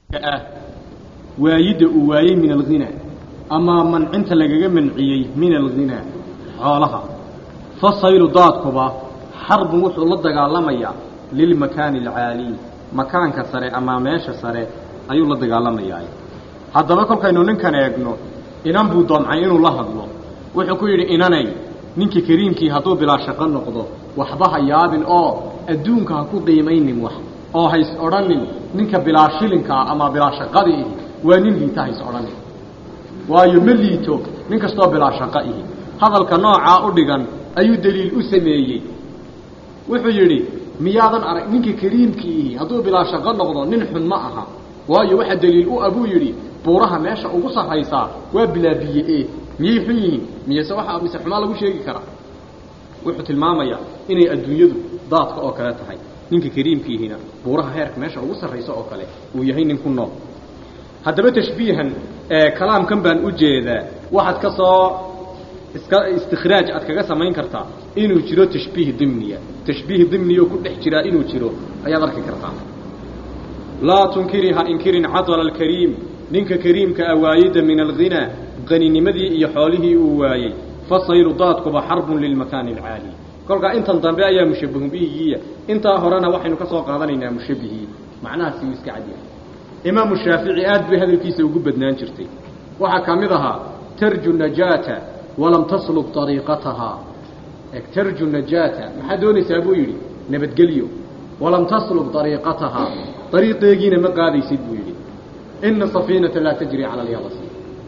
ah waayidda uu waayey min alghinaa ama mancinta lagaga manciyey min alghinaa xoolaha fasaylu daadkuba xarbun wuxuu la dagaalamayaa lilmakaani alcaaliy makaanka sare ama meesha sare ayuu la dagaalamayaa haddaba kolkaynu ninkan eegno inan buu doomcay inuu la hadlo wuxuu ku yidhi inanay ninkii kariimkii hadduu bilaa shaqo noqdo waxba ha yaabin oo adduunka ha ku qiimaynin wax oo hays odhanin ninka bilaa shilinkaa ama bilaa shaqadii ihi waa nin liita hays odhanin waayo ma liito nin kastoo bilaa shaqo ihi hadalka noocaa u dhigan ayuu daliil u sameeyey wuxuu yidhi miyaadan arag ninka kariimkii ihi hadduu bilaa shaqo noqdo nin xun ma aha waayo waxaa daliil u ah buu yidhi buuraha meesha ugu sarraysaa waa bilaa biye e miyay xun yihiin miyese waxa mise xumaa lagu sheegi karaa wuxuu tilmaamayaa inay adduunyadu daadka oo kale tahay ninka kariimkiihina buuraha heerka meesha ugu sarraysa oo kale uu yahay nin ku nool haddaba tashbiihan kalaamkan baan u jeedaa waxaad ka soo iska istikhraaj aad kaga samayn kartaa inuu jiro tashbiih dimniya tashbiih dimniya oo ku dhex jiraa inuu jiro ayaad arki kartaa laa tunkiri ha inkirin cadala alkariim ninka kariimka ah waayida min alghinaa qaninimadii iyo xoolihii uu waayey fasaylu daadkuba xarbun lilmakaani alcaali kolkaa intan dambe ayaa mushabahu bihigiiya intaa horena waxaynu ka soo qaadanaynaa mushabihii macnahaasi uu iska cadyahay imaamu shaafici aad bay hadalkiisa ugu badnaan jirtay waxaa ka mid ahaa tarju najaata walam taslub ariiqatahaa tarju najaata maxaad doonaysaa buu yidhi nabadgelyo walam taslub ariiqatahaa ariiqeegiina ma qaadaysid buu yidhi ina safiinata laa tajri cala alyabasi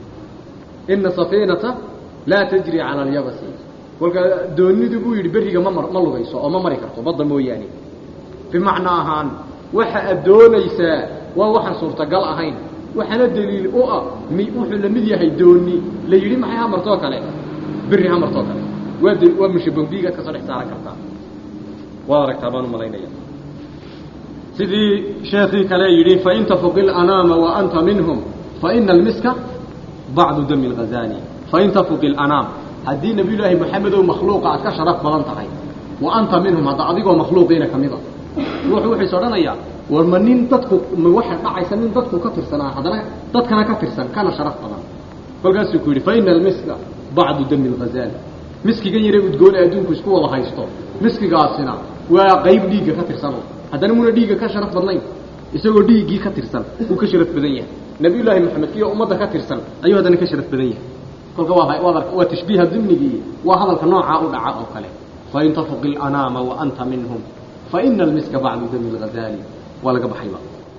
ina safiinata laa tajri cala alyabasi kolkaa doonidu buu yidhi berriga ma ma lugayso oo ma mari karto badda mooyaane bimacnaa ahaan waxa aad doonaysaa waa waxaan suurtagal ahayn waxaana daliil u ah mi wuxuu la mid yahay dooni la yidhi maxay hamartoo kale berri hamartoo kale waa d waa mushabahbiigaad ka soo dhex saaran kartaa waad aragtaa baan u malaynaya sidii sheekii kale yidhi fain tafuqi lanaama wa anta minhum faina almiska bacdu dami lghazali fain tafuqi lanaam haddii nabiyullaahi moxamedow makhluuqa aad ka sharaf badan tahay wa anta minhum hadda adigoo makhluuqiina ka mid a ruuxu wuxuus odhanayaa war ma nin dadku ma waxa dhacaysa nin dadku ka tirsanaa haddana dadkana ka tirsan kana sharaf badan kolkaasuu ku yidhi faina almiska bacdu dami lghazali miskigan yare udgoone adduunku isku wada haysto miskigaasina waa qayb dhiigga ka tirsan haddana muna dhiigga ka sharaf badnayn isagoo dhiiggii ka tirsan uu ka sharaf badan yahay nabiyullaahi moxamed kiyo ummadda ka tirsan ayuu haddana ka sharaf badan yahay kolka waa waa tashbiiha dimnigii waa hadalka noocaa u dhaca oo kale fain tafuqi lanaama wa anta minhum faina almiska bacdu dami lghazali waa laga baxayba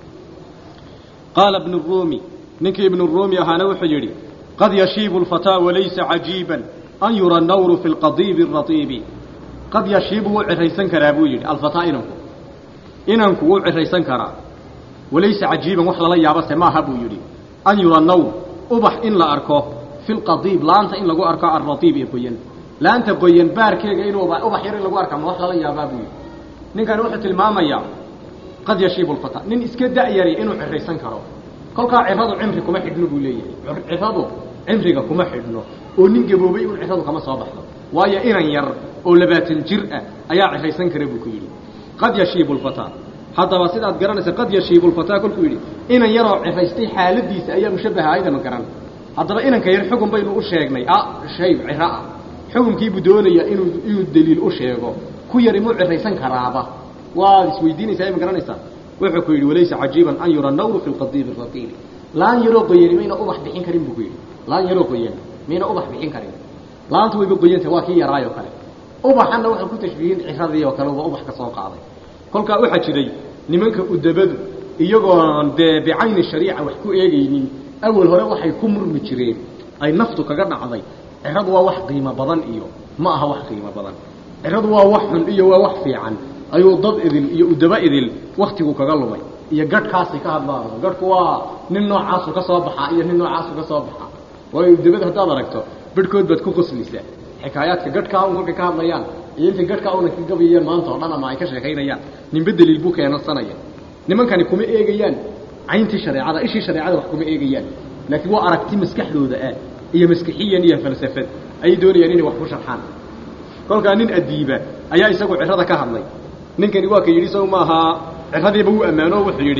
qaala ibnu ruumi ninkii ibnu ruumi ahaana wuxuu yidhi qad yashiibu lfataa walaysa cajiiban an yura nawru fi lqadiibi aratiibi qad yashiibu wuu ciraysan karaa buu yidhi alfataa inanku inanku wuu ciraysan karaa walaysa cajiiban wax lala yaabase maaha buu yidhi an yura nawr ubax in la arko fi lqadiib laanta in lagu arko alratiib ee qoyan laanta qoyan baarkeega inuu ubax yar in lagu arka ma wax lala yaabaa buu yidhi ninkani wuxuu tilmaamayaa qad yashiibu lfataa nin iska da'yari inuu ciraysan karo kolkaa ciradu cimri kuma xidhno buu leeyahay ciradu cimriga kuma xidhno oo nin gaboobay un ciradu kama soo baxdo waayo inan yar oo labaatan jir ah ayaa ciraysan kara buu ku yidhi qad yashiibu lfataa haddaba sidaad garanaysa qad yashiibu lfataa kolkuu yidhi inan yaroo ciraystay xaaladiisa ayaa mushabaha aydama garan haddaba inanka yar xugun baynu u sheegnay a shayb ciro ah xukunkiibuu doonayaa inuu inuu daliil u sheego ku yari muu ciraysan karaaba waad isweydiinaysaa ma garanaysaa wuxuu ku yidhi walaysa cajiiban an yura nawru fi lqadiibi ratiili laan yaroo qoyani mayna ubax bixin karin buu ku yidhi laan yaroo qoyan mayna ubax bixin karin laantu wayba qoyanta waa kii yaraayoo kale ubaxanna wuxuu ku tashbiihin ciradii oo kale uba ubax ka soo qaaday kolkaa waxaa jiray nimanka udabadu iyagoon dee bicayni shariica wax ku eegaynin awal hore waxay ku murmi jireen ay naftu kaga dhacday ciradu waa wax qiimo badan iyo ma aha wax qiimo badan ciradu waa wax xun iyo waa wax fiican ayuu dad idil iyo udaba idil waktigu kaga lumay iyo gadhkaasi ka hadlaan gadhku waa nin noocaasu ka soo baxaa iyo nin noocaasu ka soo baxaa waayo udabada haddaad aragto bedhkood baad ku qoslaysaa xikaayaadka gadhkaa un kolkay ka hadlayaan iyo intay gadhkaa una ka gabayeen maanta oo dhan ama ay ka sheekaynayaan ninba daliil buu keensanaya nimankani kuma eegayaan cayntii shareecada ishii shareecada wax kuma eegayaan laakiin waa aragti maskaxdooda ah iyo maskixiyan iyo falsafad ayay doonayaan inay wax ku sharxaan kolkaa nin adiiba ayaa isagu cirada ka hadlay ninkani waa ka yidhi isagu maaha ciradiiba wuu ammaano wuxuu yidhi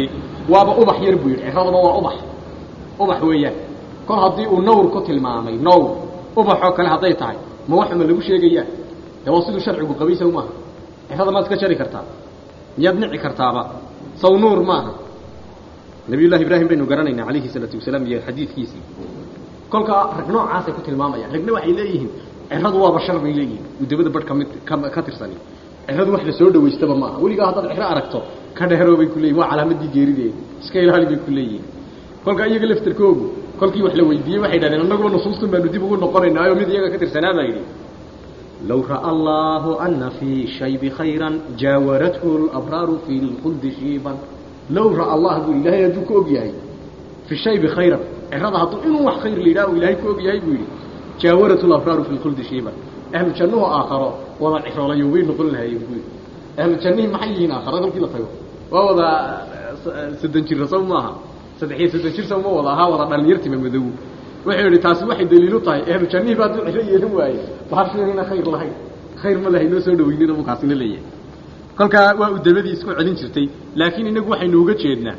waaba ubax yar buu yidhi ciradaba waa ubax ubax weeyaan kol haddii uu nawr ku tilmaamay nawr ubaxoo kale hadday tahay ma waxuma lagu sheegayaa dee waa siduu sharcigu qabaysa maaha cirada maad iska jari kartaa miyaad nici kartaaba saw nuur maaha nabiyullahi ibraahim baynu garanaynaa calayhi salaatu wasalaam iyo xadiidkiisii kolkaa rag noocaasay ku tilmaamayaan ragna waxay leeyihiin ciradu waa bashar bay leeyihiin udabada badh kamid ka tirsani ciradu wax la soo dhawaystaba maaha weligaa haddaad ciro aragto ka dheeroo bay ku leeyihin waa calaamadii geerideeda iska ilaali bay ku leeyihiin kolkaa iyaga laftarkoogu kolkii wax la weydiiyey waxay dhahdeen annaguba nusuustan baanu dib ugu noqonaynaayo mid iyaga ka tirsanaa baa yidhi low ra'a allahu ana fii shaybi khayran jaawarathu labraaru fi lkhuldi shiiban low ra'a allah buu ilaahay hadduu ku og yahay fi shaybi khayran cirada hadduu inuu wax khayr la yidhaha u ilaahay ku og yahay buu yidhi jaawarathu labraaru fi lkhuldi shiiban ahlu jannuhu aakharo wada ciroolayo way noqon lahaayeen buu yidhi ahlu jannihii maxay yihiin aakharo kolkii la tago waa wada soddon jira saw maaha saddex iyo soddon jir saw ma wada ahaa wada dhalinyartima madow wuxuu yidhi taasi waxay daliilu tahay ehlu jannihii baa hadduu ciro yeelan waaye baashinayna khayr lahayn khayr ma lahay noo soo dhaweynina buu kaasina leeyahay kolkaa waa udabadii isku celin jirtay laakiin inagu waxaynu uga jeednaa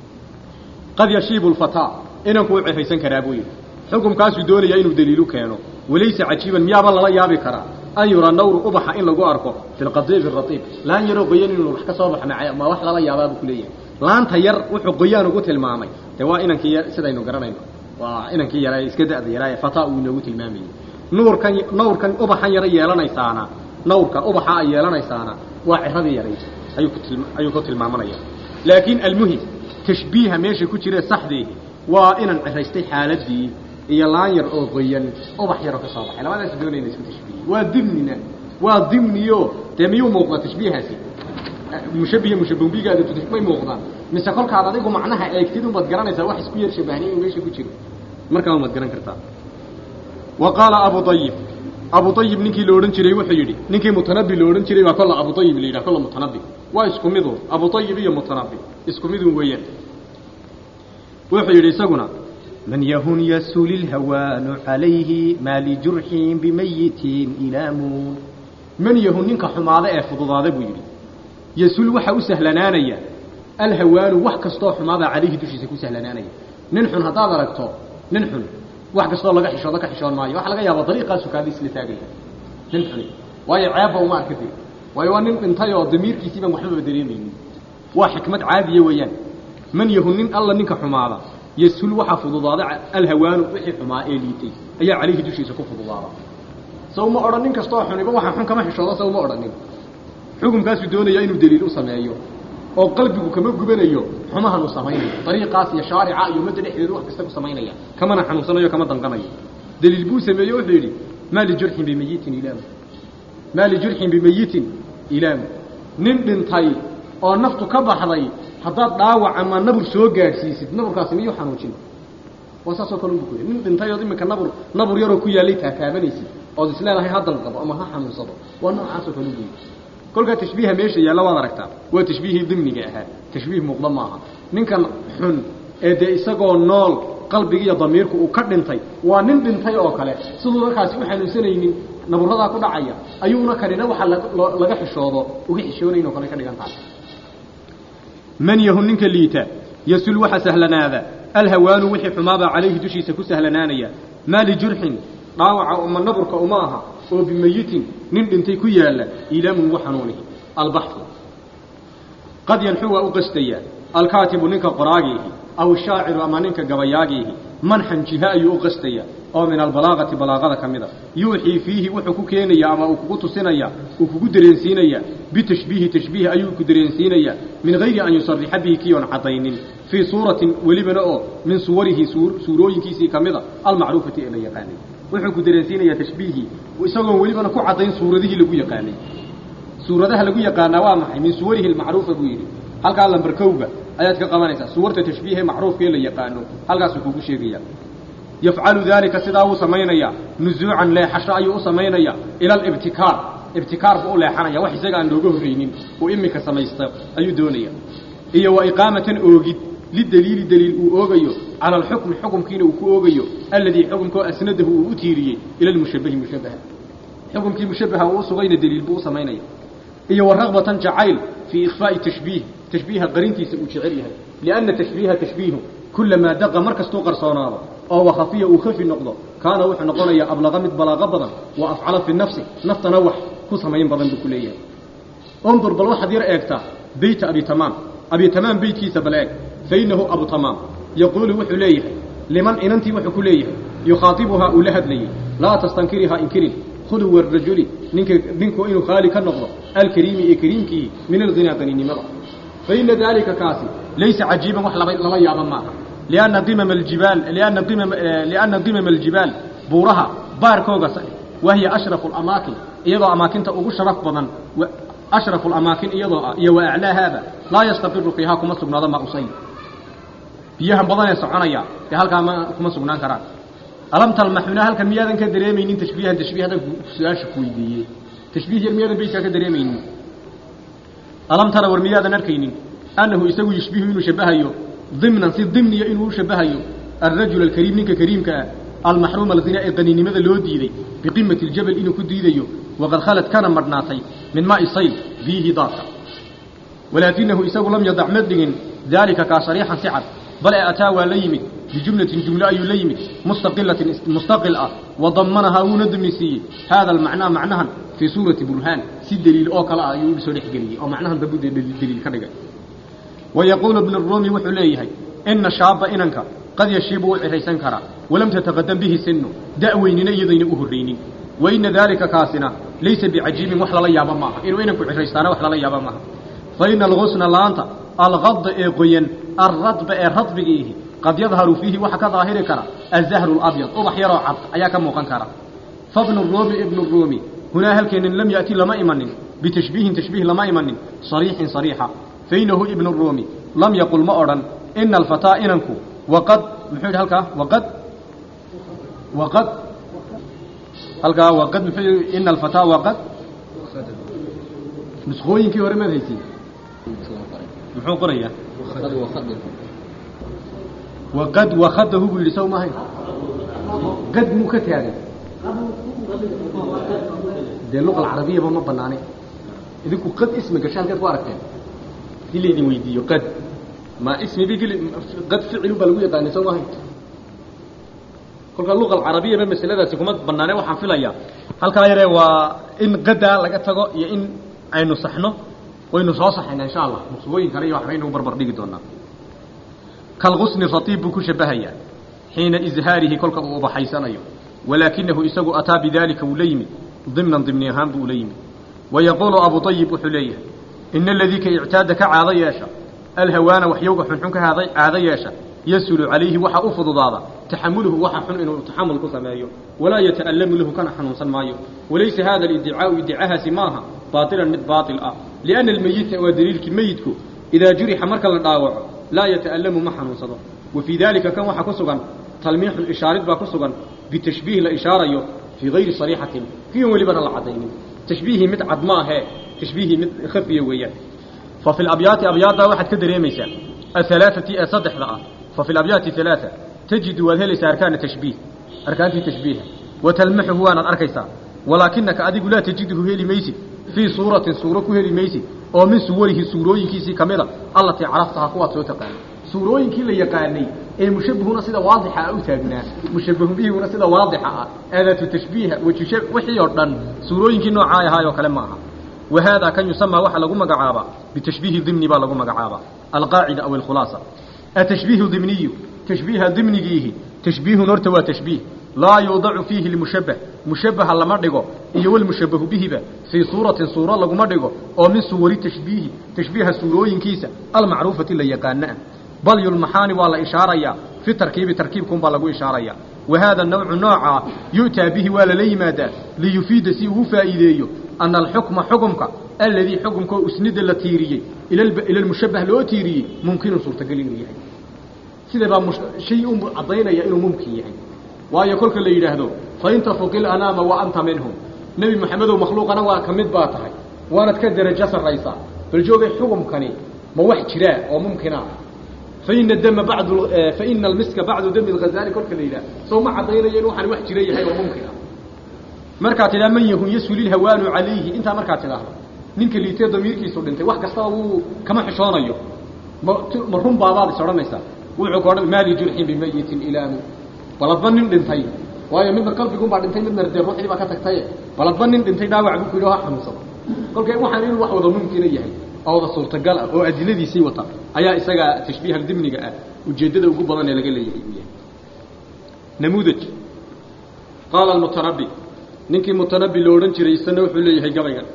qad yashiibu lfataa inanku u ciraysan karaa buu yidhi xukumkaasuu doonayaa inuu daliilu keeno walaysa cajiiban miyaaba lala yaabi karaa an yura nawru ubaxa in lagu arko fi lqadiibi ratiib laan yaroo qoyan inuu wax ka soo baxna ma wax lala yaabaa buu ku leeyahay laanta yar wuxuu qoyaan ugu tilmaamay dee waa inankii yar sidaynu garanayno waa inankii yaraa iska da'da yaraa ee fataa uu inoogu tilmaamayey nuurkan nawrkan ubaxan yaro yeelanaysaana nawrka ubaxa ay yeelanaysaana waa ciradii yaray ayuu ku tilma ayuu ku tilmaamanaya laakiin almuhim tashbiiha meesha ku jire saxdii waa inaan ciraystay xaaladii iyo laan yar oo qoyan ubax yaroo ka soo baxay labadaas doonayna isku tashbiihi waa dimnina waa dimniyo dee miyuu muuqdaa tashbiihaasi mushabihi mushabbigaada may muuqdaan mise kolkaad adigu macnaha eegtid unbaad garanaysaa wax isku yar shabahnay inuu meesha ku jiro markaa umaad garan kartaa wa qaala abu ayib abu ayib ninkii la odhan jiray wuxuu yidhi ninkii mutanabi la odhan jiray baa kolla abu ayib la yidhaha kolla mutanabi waa isku midu abu ayib iyo mutanabi isku midun weeyaan wuxuu yidhi isaguna من يهن يسول الهوان عليه ما لجرح بميت إلام من يهن ننك حماضة فضضاضة بيري يسول وحا سهلنانيا الهوان وحك استو حماضة عليه دوشي سكو سهلنانيا ننحن هذا ركتو ننحن وحك استو لغا حشو لغا حشو ماي وحا لغا يابا طريقة سكادي سلتاقيا ننحن واي عيبا وما كثير واي وانن انتايو ضمير كيسيبا محبب دريمين وحكمة عادية ويان من يهن الله ننك حماضة يسهل وحا فضضاض الهوان وحي حما إليتي أي عليه دوشي سكو فضضاض سو ما أرنين كستو حنبا وحا حن كما حشوضا سو ما أرنين حكم كاسو دونيا إنو دليل سمايو oo qalbigu kama gubanayo xumahan uu samaynayo dariiqaas iyo shaarica iyo madda dhexdeedu wax kasta ku samaynaya kamana xanuunsanayo kama danqanayo daliil buu sameeyo wuxuu yidhi maa lijurxin bimayitin ilaamu maa lijurxin bimayitin ilaamu nin dhintay oo naftu ka baxday haddaad dhaawac ama nabur soo gaadhsiisid naburkaasi miyuu xanuujin waa saasoo kale ubu ku nin dhintay ood iminka nabur nabur yaroo ku yaallay taataabanaysid ood isleedahay ha dalqabo ama ha xanuunsado waa noocaasoo kale ubu kolkaa tashbiiha meesha yaalla waad aragtaa waa tashbiihii dimniga ahaa tashbiih muuqda maaha ninkan xun ee dee isagoo nool qalbiga iyo damiirku uu ka dhintay waa nin dhintay oo kale siduu markaasi u xanuunsanaynin naburadaa ku dhacaya ayuuna kanina waxa laga xishoodo uga xishoonayn oo kale ka dhigan tahay man yahu ninka liita yasul waxa sahlanaada alhawaanu wixii xumaabaa calayhi dushiisa ku sahlanaanaya maa lijurxin dhaawaca uma naburka uma aha oo bimayitin nin dhintay ku yaalla ilaamun wa xanuunihi albaxu qad yanxu waa u qastayaa alkaatibu ninka qoraagiihi aw shaaciru ama ninka gabayaagiihi manxan jiha ayuu u qastayaa oo min albalaaqati balaaqada ka mid a yuuxii fiihi wuxuu ku keenayaa ama uu kugu tusinaya uu kugu dareensiinayaa bitashbiihi tashbiih ayuu ku dareensiinayaa min hayri an yusarixa bihi kiyoon caddaynin fii suuratin welibana oo min suwarihi suurooyinkiisii ka mid a almacruufati ee la yaqaanay wuxuu ku dareensiinayaa tashbiihii isagoon welibana ku caddayn suuradihii lagu yaqaanay suuradaha lagu yaqaanaa waa maxay min suwarihi almacruufa buu yidhi halkaa lambar kowga ayaad ka qabanaysaa suwarta tashbiihe macruufka ee la yaqaano halkaasuu kugu sheegaya yafcalu daalika sidaa wuu samaynayaa nusuucan leexasho ayuu u samaynayaa ila alibtikaar ibtikaar buu u leexanaya wax isaga aan looga horreynin uu iminka samaysta ayuu doonaya iyo wa iqaamatan oogid lidaliili daliil uu oogayo cala alxukmi xukumkiina uu ku oogayo alladii xukumkoo asnadahu uu u tiiriyey ila almushabahi mushabaha xukumkii mushabaha uu u sugayna daliil buu u samaynaya iyo wa ragbatan jacayl fii ikhfaa'i tashbiih tashbiiha qarintiisa uu jecel yahay lianna tashbiiha tashbiihu kulamaa daqa mar kastuu qarsoonaado oo wakhafiya uu khafi noqdo kaana wuxuu noqonayaa ablaqa mid balaaqo badan wa afcala fi nafsi naftana wax ku samayn badan buu ku leeyahay undur bal waxaad yar eegtaa beyta abi tamaam abi tamaam beytkiisa bal eeg fa innahu abu tamaam yaquulu wuxuu leeyahay liman inantii wuxuu ku leeyahay yukhaatibuhaa uu la hadlayey laa tastankirihaa inkirin khuluwa rajuli ninka ninku inuu khaali ka noqdo alkariimi ee kariimkii min alghinaa qaninimada fa ina daalika kaasi laysa cajiiban wax laba lala yaaba maaha lianna dimama aljibaal lianna dimama lianna dimama aljibaal buuraha baarkooga wahiya ashrafu alamaakin iyadoo amaakinta ugu sharaf badan ashrafu alamaakin iyadoo ah iyo wa aclaahaada laa yastaqiru fiihaa kuma sugnaado ma usay biyahan badanee soconaya dee halkaa ma kuma sugnaan karaan alam talmaxuna halkan miyaadan ka dareemaynin tashbiihan tashbiih hadan su-aasha ku weydiiyey tashbiih yar miyaadan beytkaa ka dareemaynin alam tara war miyaadan arkaynin annahu isagu yushbihu inuu shabahayo dimnan si dimniya inuu u shabahayo alrajul alkariim ninka kariimka ah almaxruuma alghina ee qaninimada loo diiday biqimati aljabal inuu ku diidayo waqad khalad kana madhnaatay min maai sayl biyihii daadka walaakinahu isagu lam yadac ma dhigin daalika kaa shariixan si cad bal ee ataa waa la yimid bijumlatin jumlo ayuu la yimid mustaqilatin mustaqil ah wadamanahaa wuuna dumnisiiyey haada almacnaa macnahan fii suurati burhaan si deliil oo kale ah ayuu u soo dhexgeliyey oo macnahan dambu deliil ka dhigay wayaquulu ibnu ruumi wuxuu leeyahay ina shaaba inanka qad yashiibu wuu ciraysan karaa walam tataqadam bihi sinu da'weynina iyadayna u horraynin wa ina daalika kaasina laysa bicajiibin wax lala yaaba maaha inuu inanku ciraystaana wax lala yaaba maaha fa ina algusna laanta alqadda ee qoyan alradba ee radbigiihi qad yadharu fiihi waxa ka daahiri kara azahru labyad ubax yaroo cad ayaa ka muuqan kara fabnu ruumi ibnu ruumi hunaa halkeenin lam ya'ti lama imanin bitashbiihin tashbiih lama imanin sariixin sariixa fainahu ibnu ruumi lam yaqul ma odhan ina alfataa inanku waqad muxuu yidhi halkaa waqad waqad halkaa waqad muxuu yidhi ina alfataa waqad nuskhooyinkii hore maad haysiin muxuu qorayaa waqad wakadahu buu yidhi saw maahay qad muu ka taagay dee luqa alcarabiyaba ma banaanay idinku qad ismi gasha halkaad ku aragteen hadii laydin weydiiyo qad ma ismi bi qad ficilun baa lagu yaqaanay soo maahay kolkaa luqa alcarabiyaba masaladaasi kuma banaane waxaan filayaa halkaa yaree waa in qadaa laga tago iyo in aynu saxno waynu soo saxayna insha allah muqsubooyin kale iyo waxbaynu barbar dhigi doonaa kalqusni ratiib buu ku shabahayaa xiina izhaarihi kolka uu ubaxaysanayo walaakinahu isagu ataa bidaalika wuu la yimid dimnan dimni ahaan buu ula yimid wayaquulu abu ayib wuxuu leeyahay ina aladii ka ictaada ka caado yeesha alhawaana waxyowga xunxun ka haada caado yeesha yasulu calayhi waxa u fududaada taxamuluhu waxa xun inuu taxamul ku sameeyo walaa yata'allamu lahu kana xanuunsan maayo walaysa hada aliddicaau iddicahaasi maaha baatilan mid baatil ah lianna almeyita waa daliilkii meyidku idaa jurixa marka la dhaawaco laa yata'allamu ma xanuunsado wa fii daalika kan waxaa ku sugan talmiixun ishaarid baa ku sugan bitashbiih la ishaarayo fii gayri sariixatin kiyon welibana la caddaynin tashbiihii mid cad maahee tashbiihii mid khafiya weeyaan fa fi labyaati abyaaddaa waxaad ka dareemaysaa ahalaaati ee saddexda ah fa fi labyaati halaaa tajidu waad helaysaa arkaana tashbiih arkaantii tashbiiha wa talmaxuhu waanaad arkaysaa walaakinaka adigu laa tajiduhu heli maysid fii suuratin suuro ku heli maysid oo min suwarihi suurooyinkiisii ka mid a allatii caraftaha kuwaad soo taqaanay suurooyinkii la yaqaanay ee mushabbihuna sida waadixa ah u taagnaa mushabbahu bihiguna sida waadixa ah aadaatu tashbiiha wajusha wixii oo dhan suurooyinkii noocaa ahaayoo kale ma aha wa haadaa kan yusamaa waxaa lagu magacaabaa bitashbiihi dimni baa lagu magacaabaa alqaacida aw alkhulaasa atashbiihu dimniyu tashbiiha dimnigiihi tashbiihun horta waa tashbiih laa yuudacu fiihi lmushabbah mushabbaha lama dhigo iyo walmushabbahu bihiba fii suuratin suuro laguma dhigo oo min suwari tashbiihi tashbiiha suurooyinkiisa almacruufati la yaqaana ah bal yulmaxaani waa la ishaarayaa fi tarkiibi tarkiibkunbaa lagu ishaarayaa wa haada nawcu noocaa yu'taa bihi waa lala yimaadaa liyufiida si uu faa'iideeyo ana alxukma xukumka aladii xukumkoo usnida la tiiriyey ila lmushabbah loo tiiriyey mumkinun suurtagal inuu yahay sida baa shay u caddaynaya inuu mumkin yahay waayo kolka la yidhaahdo fain tafuqil anaama wa anta minhum nebi moxamedow makhluuqana waa ka mid baa tahay waanad ka derajo sarraysaa bal joogay xukumkani ma wax jiraa oo mumkina faina dama badu faina almiska bacdu dami lghazali kolka la yidhaha soo ma caddaynayo in waxaan wax jira yahay oo mumkina markaad tidhaha man yahun yasulilhawaanu calayhi intaa markaad tidhaahdo ninka liitee damiirkiisu dhintay wax kastaba wuu kama xishoonayo ma ma run baabaad is odhanaysaa wuxuu ka odhan maali jurxin bimayitin ilaamu baladba nin dhintay waayo midna qalbiguunbaa dhintay midna dee ruuxdii baa ka tagtaye baladba nin dhintay dhaawac buu ku yidhi ha xanuunsado kolka waxaan inuu wax wada mumkina yahay oo wada suurtagal ah oo adiladiisii wata ayaa isaga tashbiiha dimniga ah ujeeddada ugu badan ee laga leeyahay uu yahay namuudaj qaala almutanabbi ninkii mutanabbi lo odhan jiray isana wuxuu leeyahay gabaygan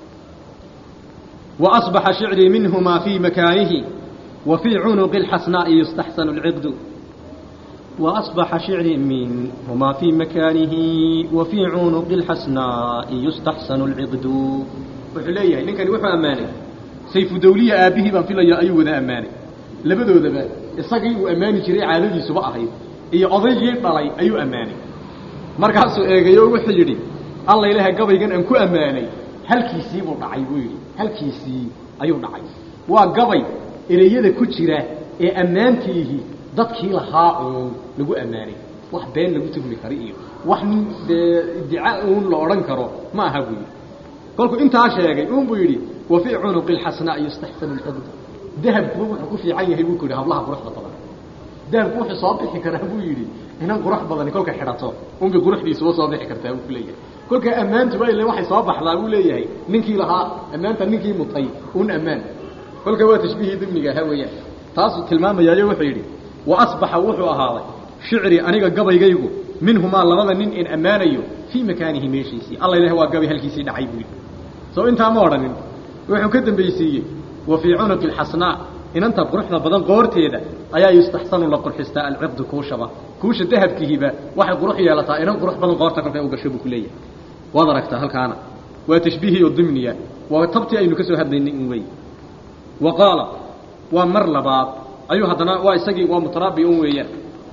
wa asbaxa shicrii minhumaa fii makaanihi wa fii cunuqi alxasnaa'i yustaxsanu alciqdu وأصبح شعري منهما في مكانه وفي عنق الحسناء يستحسن العقد وحليه لكن وحو أماني سيف دولية آبه بان في الله أيوة ذا أماني لبدو ذا إصاقي وأماني جري عالدي سبا أهيد إيا أضي يطلعي أيو أماني مركاسو إيغيو وحجري الله إله قبيقا أنكو أماني هل كيسي ودعي ويري هل كيسي أيو دعي وقبي إليه كتيرة إيه أمانتيه dadkii lahaa uun lagu ammaanay wax been lagu tuhmi karo iyo wax nin dee iddica uun la odhan karo ma aha buu yidhi kolkuu intaa sheegay uun buu yidhi wa fii cunuqi alxasnaa yustaxsanu lcibd dahabkuba wuxuu ku fiican yahay buu ku yidhi hablaha quruxda badan dahabku wuxuu soo bixi karaa buu yidhi inan qurux badani kolka xidhato unbay quruxdiisuba soo bixi kartaa buu ku leeyahay kolka ammaantuba ile waxay soo baxdaa buu leeyahay ninkii lahaa ammaanta ninkii mutay uun ammaan kolka waa tashbiihii dimniga ahaa weeyaan taasuu tilmaamayaayo wuxuu yidhi وأصبح وحو أهاضي شعري أنيق قبي قيقو منهما لبدا نين إن أمانيو في مكانه ميشيسي الله إله هو قبي هالكيسي دعي بوي سو انت مورن وحو كدن بيسي وفي عنق الحسناء إن أنت قرحنا بدن قورتي إذا أيا يستحسن لقر حستاء العقد كوشبا كوش الذهب كهيبا واحد قروح يالتا إن قروح بدن قورتك في أوقشبه كلية وضركت هل كان وتشبيهي الضمنية وتبتي أي نكسو هذا النين وقال ومر لباب ayuu haddana waa isagii waa mutaraabi un weeyaan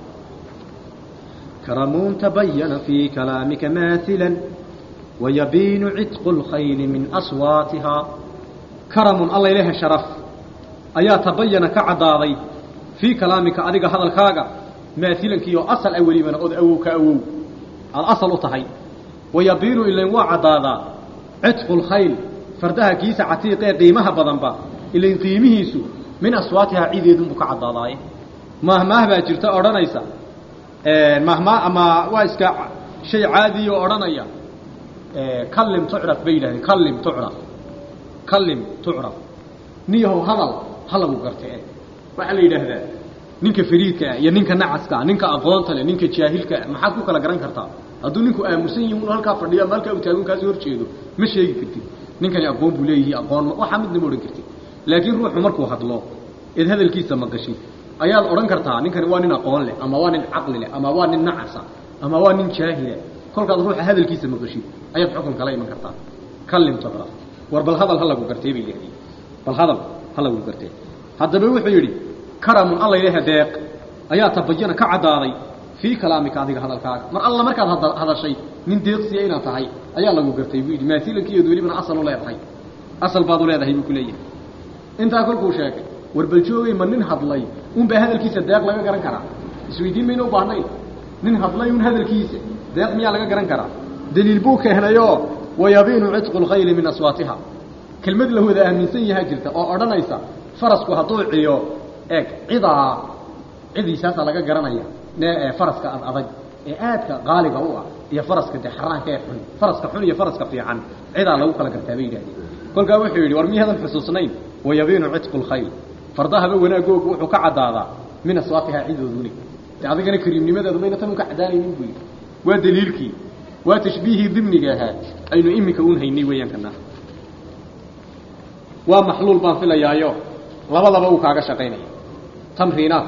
karamuun tabayana fii kalaamika maailan wayabiinu cidqu اlkhayli min aswaatihaa karamun alla ilaha sharaf ayaa tabayana ka caddaaday fii kalaamika adiga hadalkaaga maailankiioo asal a welibana ood awow ka awow aada asal u tahay wayabiinu ilan waa caddaadaa cidqu اlkhayl fardaha kiisa catiiqee qiimaha badanba ilan qiimihiisu min aswaatihaa cideedunbuu ka caddaadaaye mahmaah baa jirta odhanaysa mahmaa ama waa iska shay caadiya oo odhanaya kallim tucraf bay yidhahdeen kallim tucraf kallim tucraf niyahow hadal ha lagu gartee waxaa la yidhaahdaa ninka fariidkaa iyo ninka nacaskaa ninka aqoonta leh ninka jaahilkaa maxaad ku kala garan kartaa hadduu ninku aamusan yihi unu halkaa fadhiyo ama halkaa u taagan kaasi hor jeedo ma sheegi kartid ninkani aqoon buu leeyihi aqoon waxaa midna ma odhan kartid laakiin ruuxu markuu hadlo eed hadalkiisa maqashid ayaad odhan kartaa ninkani waa nin aqoon leh ama waa nin caqli leh ama waa nin nacasa ama waa nin jaahila kolkaad ruuxa hadalkiisa maqashid ayaad xukun kala iman kartaa kallim tucraf war bal hadal ha lagu gartee bay yidhahdeen bal hadal ha lagu gartee haddaba wuxuu yidhi karamun alla ilaha deeq ayaa tabayana ka caddaaday fii kalaamika adiga hadalkaaga mar alla markaad hadashay nin deeqsiya inaad tahay ayaa lagu gartay buu yidhi maasilankiiyood welibana asal u leedahay asal baad u leedahay buu ku leeyahay intaa kolkuu sheegay war bal joogay ma nin hadlay unbaa hadalkiisa deeq laga garan karaa isweydiin mayna u baahnayn nin hadlay un hadalkiisa deeq miyaa laga garan karaa daliil buu keenayoo wayabiinu cidqu lkhayli min aswaatiha kelmad la wada aaminsan yahaa jirta oo odhanaysa farasku hadduu ciyo eeg cidaa cidiisaasaa laga garanaya faraska ad adag ee aadka qaaliga u ah iyo faraska dee xaraanka ee xun faraska xun iyo faraska fiican cidaa lagu kala gartaa bay yidhahdeen kolkaa wuxuu yidhi war miyaadan xusuusnayn wayabiinu cidqu lkhayl fardahaba wanaagoogu wuxuu ka caddaadaa min aswaatihaa cidooduni de adigana kariimnimadeedu mayna tan un ka caddaanaynin buu yidhi waa daliilkii waa tashbiihii dimniga ahaa aynu iminka un haynay weeyaan kana waa maxluul baan filayaayo labadaba uu kaaga shaqaynaya tamriinaat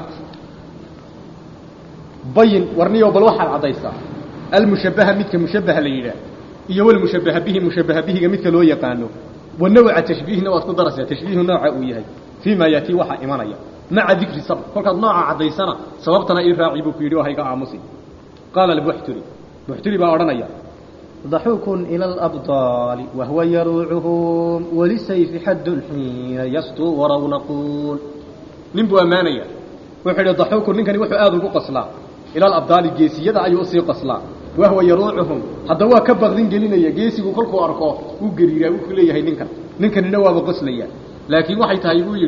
bayin warniyo bal waxaad caddaysaa almushabbaha midka mushabbaha la yidhaah iyo walmushabbaha bihi mushabbaha bihiga midka loo yaqaano wanawca tashbiihna waad ku daraysaa tashbiihu nooca uu yahay fii ma yatii waxaa imanaya maca dikri sabr kolkaad nooca caddaysana sababtana ii raaci buu ku yidhi oo hayga aamusi qaala albuxturi buxturi baa odhanaya ضحوك إلى الأبطال وهو يروعهم ولسيف حد حين يسطو ورونقون نبو أمانيا وحيد ضحوك نكني وحو آذن قصلا إلى الأبطال جيسية أي أصي قصلا وهو يروعهم هذا هو كبغ ذين قلنا جيسي وكلكو أركو وقريرا وكليا هي نكن نكن نواب قصليا لكن waxay tahay buu yiri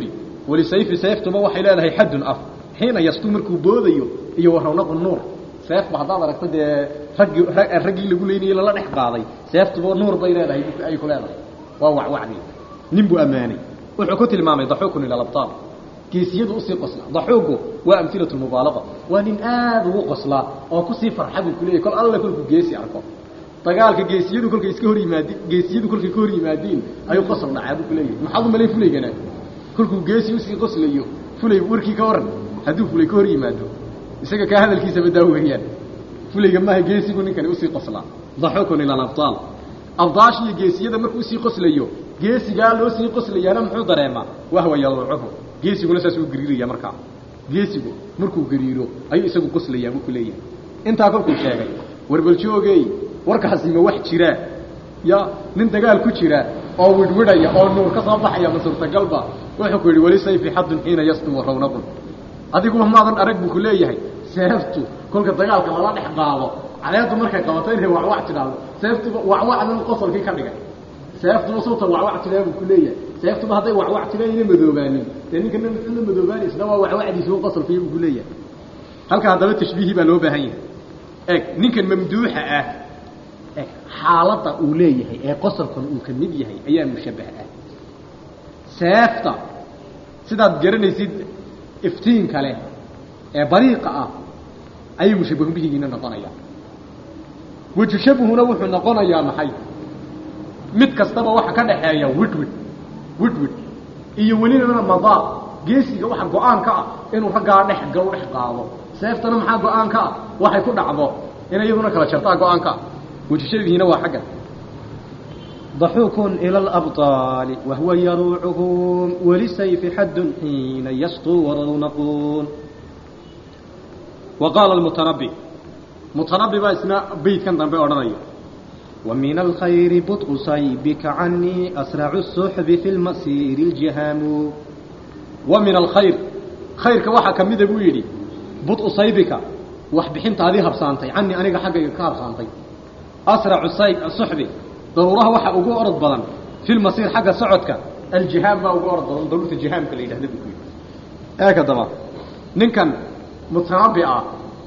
walisayfi sayftuba waxay leedahay xaddun af xiina yastu markuu boodayo iyo warawnaqu nuur seefba haddaad aragto dee raggii raggii lagu leynayey lala dhex qaaday seeftuba nuur bay leedahay ay ku leedahay waa wacwacdii nin buu ammaanay wuxuu ku tilmaamay daxuukun ila labtaal geesiyadu usii qosla daxuugu waa amhilatu mubaalaqa waa nin aada ugu qoslaa oo kusii farxa buu kuleeyahy kol alle kolkuu geesi arko dagaalka geesiyadu kolkay iska hor yimaadi geesiyadu kolkay ka hor yimaadiin ayuu qosol dhacaa buu kuleeyahay maxaad u malayn fulaygana kolkuu geesi usii qoslayo fulay warkii ka waran hadduu fulay ka hor yimaado isaga kaa hadalkiisaba daa weeyaan fulayga maaha geesigu ninkani usii qoslaa daxuukun ila alabtaal abdaash iyo geesiyada markuu usii qoslayo geesigaa loo sii qoslayaana muxuu dareemaa wahwa yaluucuhu geesiguna saas uu gariiraya markaa geesigu markuu gariiro ayuu isagu qoslayaa buu ku leeyahay intaa kolkuu sheegay warbaljoogey warkaasima wax jiraa ya nin dagaal ku jira oo widhwidhaya oo nuur ka soo baxaya ma suurtagalba wuxuu ku yidhi weli sayfi xadun xiina yasdu warawnaqun adiguba maadan arag buu ku leeyahay seeftu kolka dagaalka lala dhex qaado caleedu markay qabato inay wacwac tidhaahdo seeftuba wacwacdan qosolkii ka dhigay seeftuba suuta wacwac tidhaa buu ku leeyahay seeftuba hadday wacwac tidhaa ina madoobaanin dee ninka ina madoobaani isna waa wacwacdiisuba qosolkii buu ku leeyahay halka haddaba tashbiihii baa loo baahan yahay eg ninkan mamduuxa ah eg xaaladda uu leeyahay ee qosolkan uu ka mid yahay ayaa mushabbah ah seefta sidaad garanaysid iftiinka leh ee bariiqa ah ayay mushabbahun bihigiina noqonayaan wejushabuhuna wuxuu noqonayaa maxay mid kastaba waxa ka dhaxeeya widwid widwid iyo welibana madaa geesiga waxa go-aanka ah inuu raggaa dhex gal dhex qaado seeftana maxaa go-aanka ah waxay ku dhacdo inay iyaduna kala jartaa go-aanka ah wejushabihiina waa xaggan ضحوك إلى الأبطال وهو يروعهم وللسيف حد حين يسطو ورونقون وقال المتنبي متنبي بقى اسمه بيت كان ضمبي أورانيا ومن الخير بطء صيبك عني أسرع السحب في المسير الجهام ومن الخير خيرك waxa kamid ah buu yiri bud usaybika wax bixinta adii habsaantay anni aniga xaqayga ka habsaantay asra'u sayb suhbi daruuraha waxa ugu orod badan fil masir xaga socodka aljiham ba ugu orod badan daruurta jihamka la yiraahdo buu yiri eega daba ninkan mutanabbi ah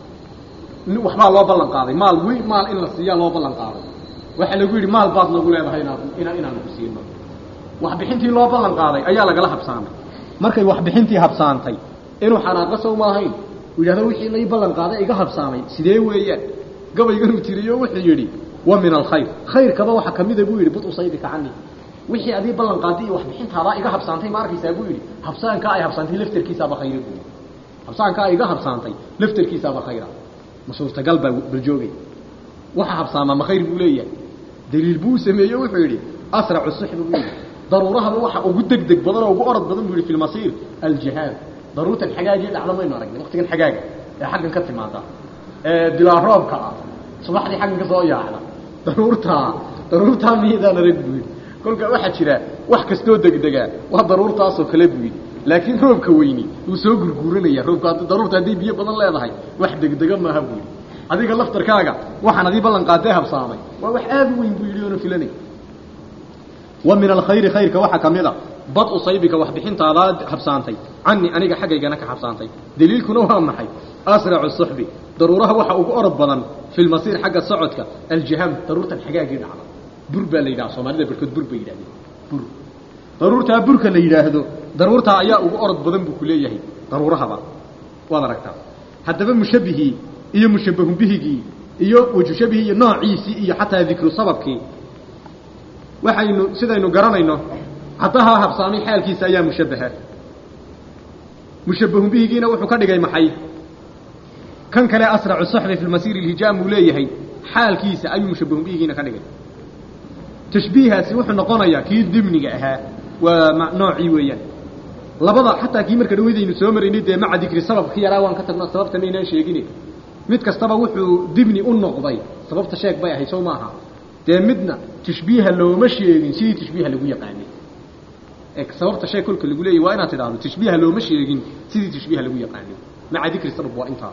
waxbaa loo ballan qaaday maal weyn maal in la siiyaa loo ballan qaaday waxa lagu yidhi maal baad nagu leedahay inaad ina inaanu ku siino wax bixintii loo ballan qaaday ayaa lagala habsaamay markay wax bixintii habsaantay inuu xanaaqo sow maahayn uu yidhahdo wixii lay ballan qaaday iga habsaamay sidee weeyaan gabayganuu tiriyo wuxuu yidhi wa min alkhayr khayrkaba waxa ka mida buu yidhi bud usaydika cani wixii adii ballan qaaday iyo wax bixintaadaa iga habsaantay ma arkaysaa buu yidhi habsaankaa ay habsaantay laftarkiisaaba khayra buu yidhi habsaankaa ay iga habsaantay laftarkiisaaba khayra ma suurtagal baa baljoogay waxa habsaamaa ma khayr buu leeyahay daliil buu sameeye wuxuu yidhi asracu suxbi buu yidhi daruurahaba waxa ugu degdeg badan oo ugu orod badan buu yidhi fi lmasiir aljihaad daruurtan xagaagii dhacda maynu aragnay waqtigan xagaaga ee xaggan ka timaada ee dilaa roobka ah subaxdii xaggan ka soo yaacda daruurtaa daruurtaa miyadaan arag buu yidhi kolka waxaa jira wax kastoo degdegaa waa daruurtaasoo kale buu yidhi laakiin roobka weyni wuu soo gurguuranaya roobka daruurta hadday biyo badan leedahay wax degdega maaha buu yidhi adiga laftarkaaga waxaan adii ballan qaadee habsaamay waa wax aada u weyn buu yidhi oona filanay wa min alkhayri khayrka waxaa ka mid a bad usaybika wax bixintaadaa habsaantay cani aniga xaggaygana ka habsaantay daliilkuna waa maxay asracu suxbi daruuraha waxa ugu orod badan fi lmasiir xagga socodka aljihaam daruurtan xagaagii dhacda bur baa la yidhaha soomaalida barkood bur bay yidhahdeen bur daruurtaa burka la yidhaahdo daruurtaa ayaa ugu orod badan buu ku leeyahay daruurahaba waad aragtaa haddaba mushabbihii iyo mushabbahun bihigii iyo wajushabihii iyo noociisii iyo xataa dikru sababkii waxaynu sidaynu garanayno caddahaa habsaamay xaalkiisa ayaa mushabbaha mushabbahun bihigiina wuxuu ka dhigay maxay kan kale asracu saxbi fi lmasiiri ilhijaam uu leeyahay xaalkiisa ayuu mushabbahun bihigiina ka dhigay tashbiihaasi wuxuu noqonayaa kii dimniga ahaa waa noocii weeyaan labada xataa kii marka dhaweydaynu soo maraynay dee maca dikri sababki yaraa waan ka tagno sababta maynaan sheegine mid kastaba wuxuu dibni u noqday sababta sheeg bay ahayd sow maaha dee midna tashbiiha looma sheegin sidii tashbiiha lagu yaqaanay e sababta sheeg kolka lagu leeyay waa inaad tidhaahdo tashbiiha looma sheegin sidii tashbiiha lagu yaqaanay maca dikri sabab waa intaa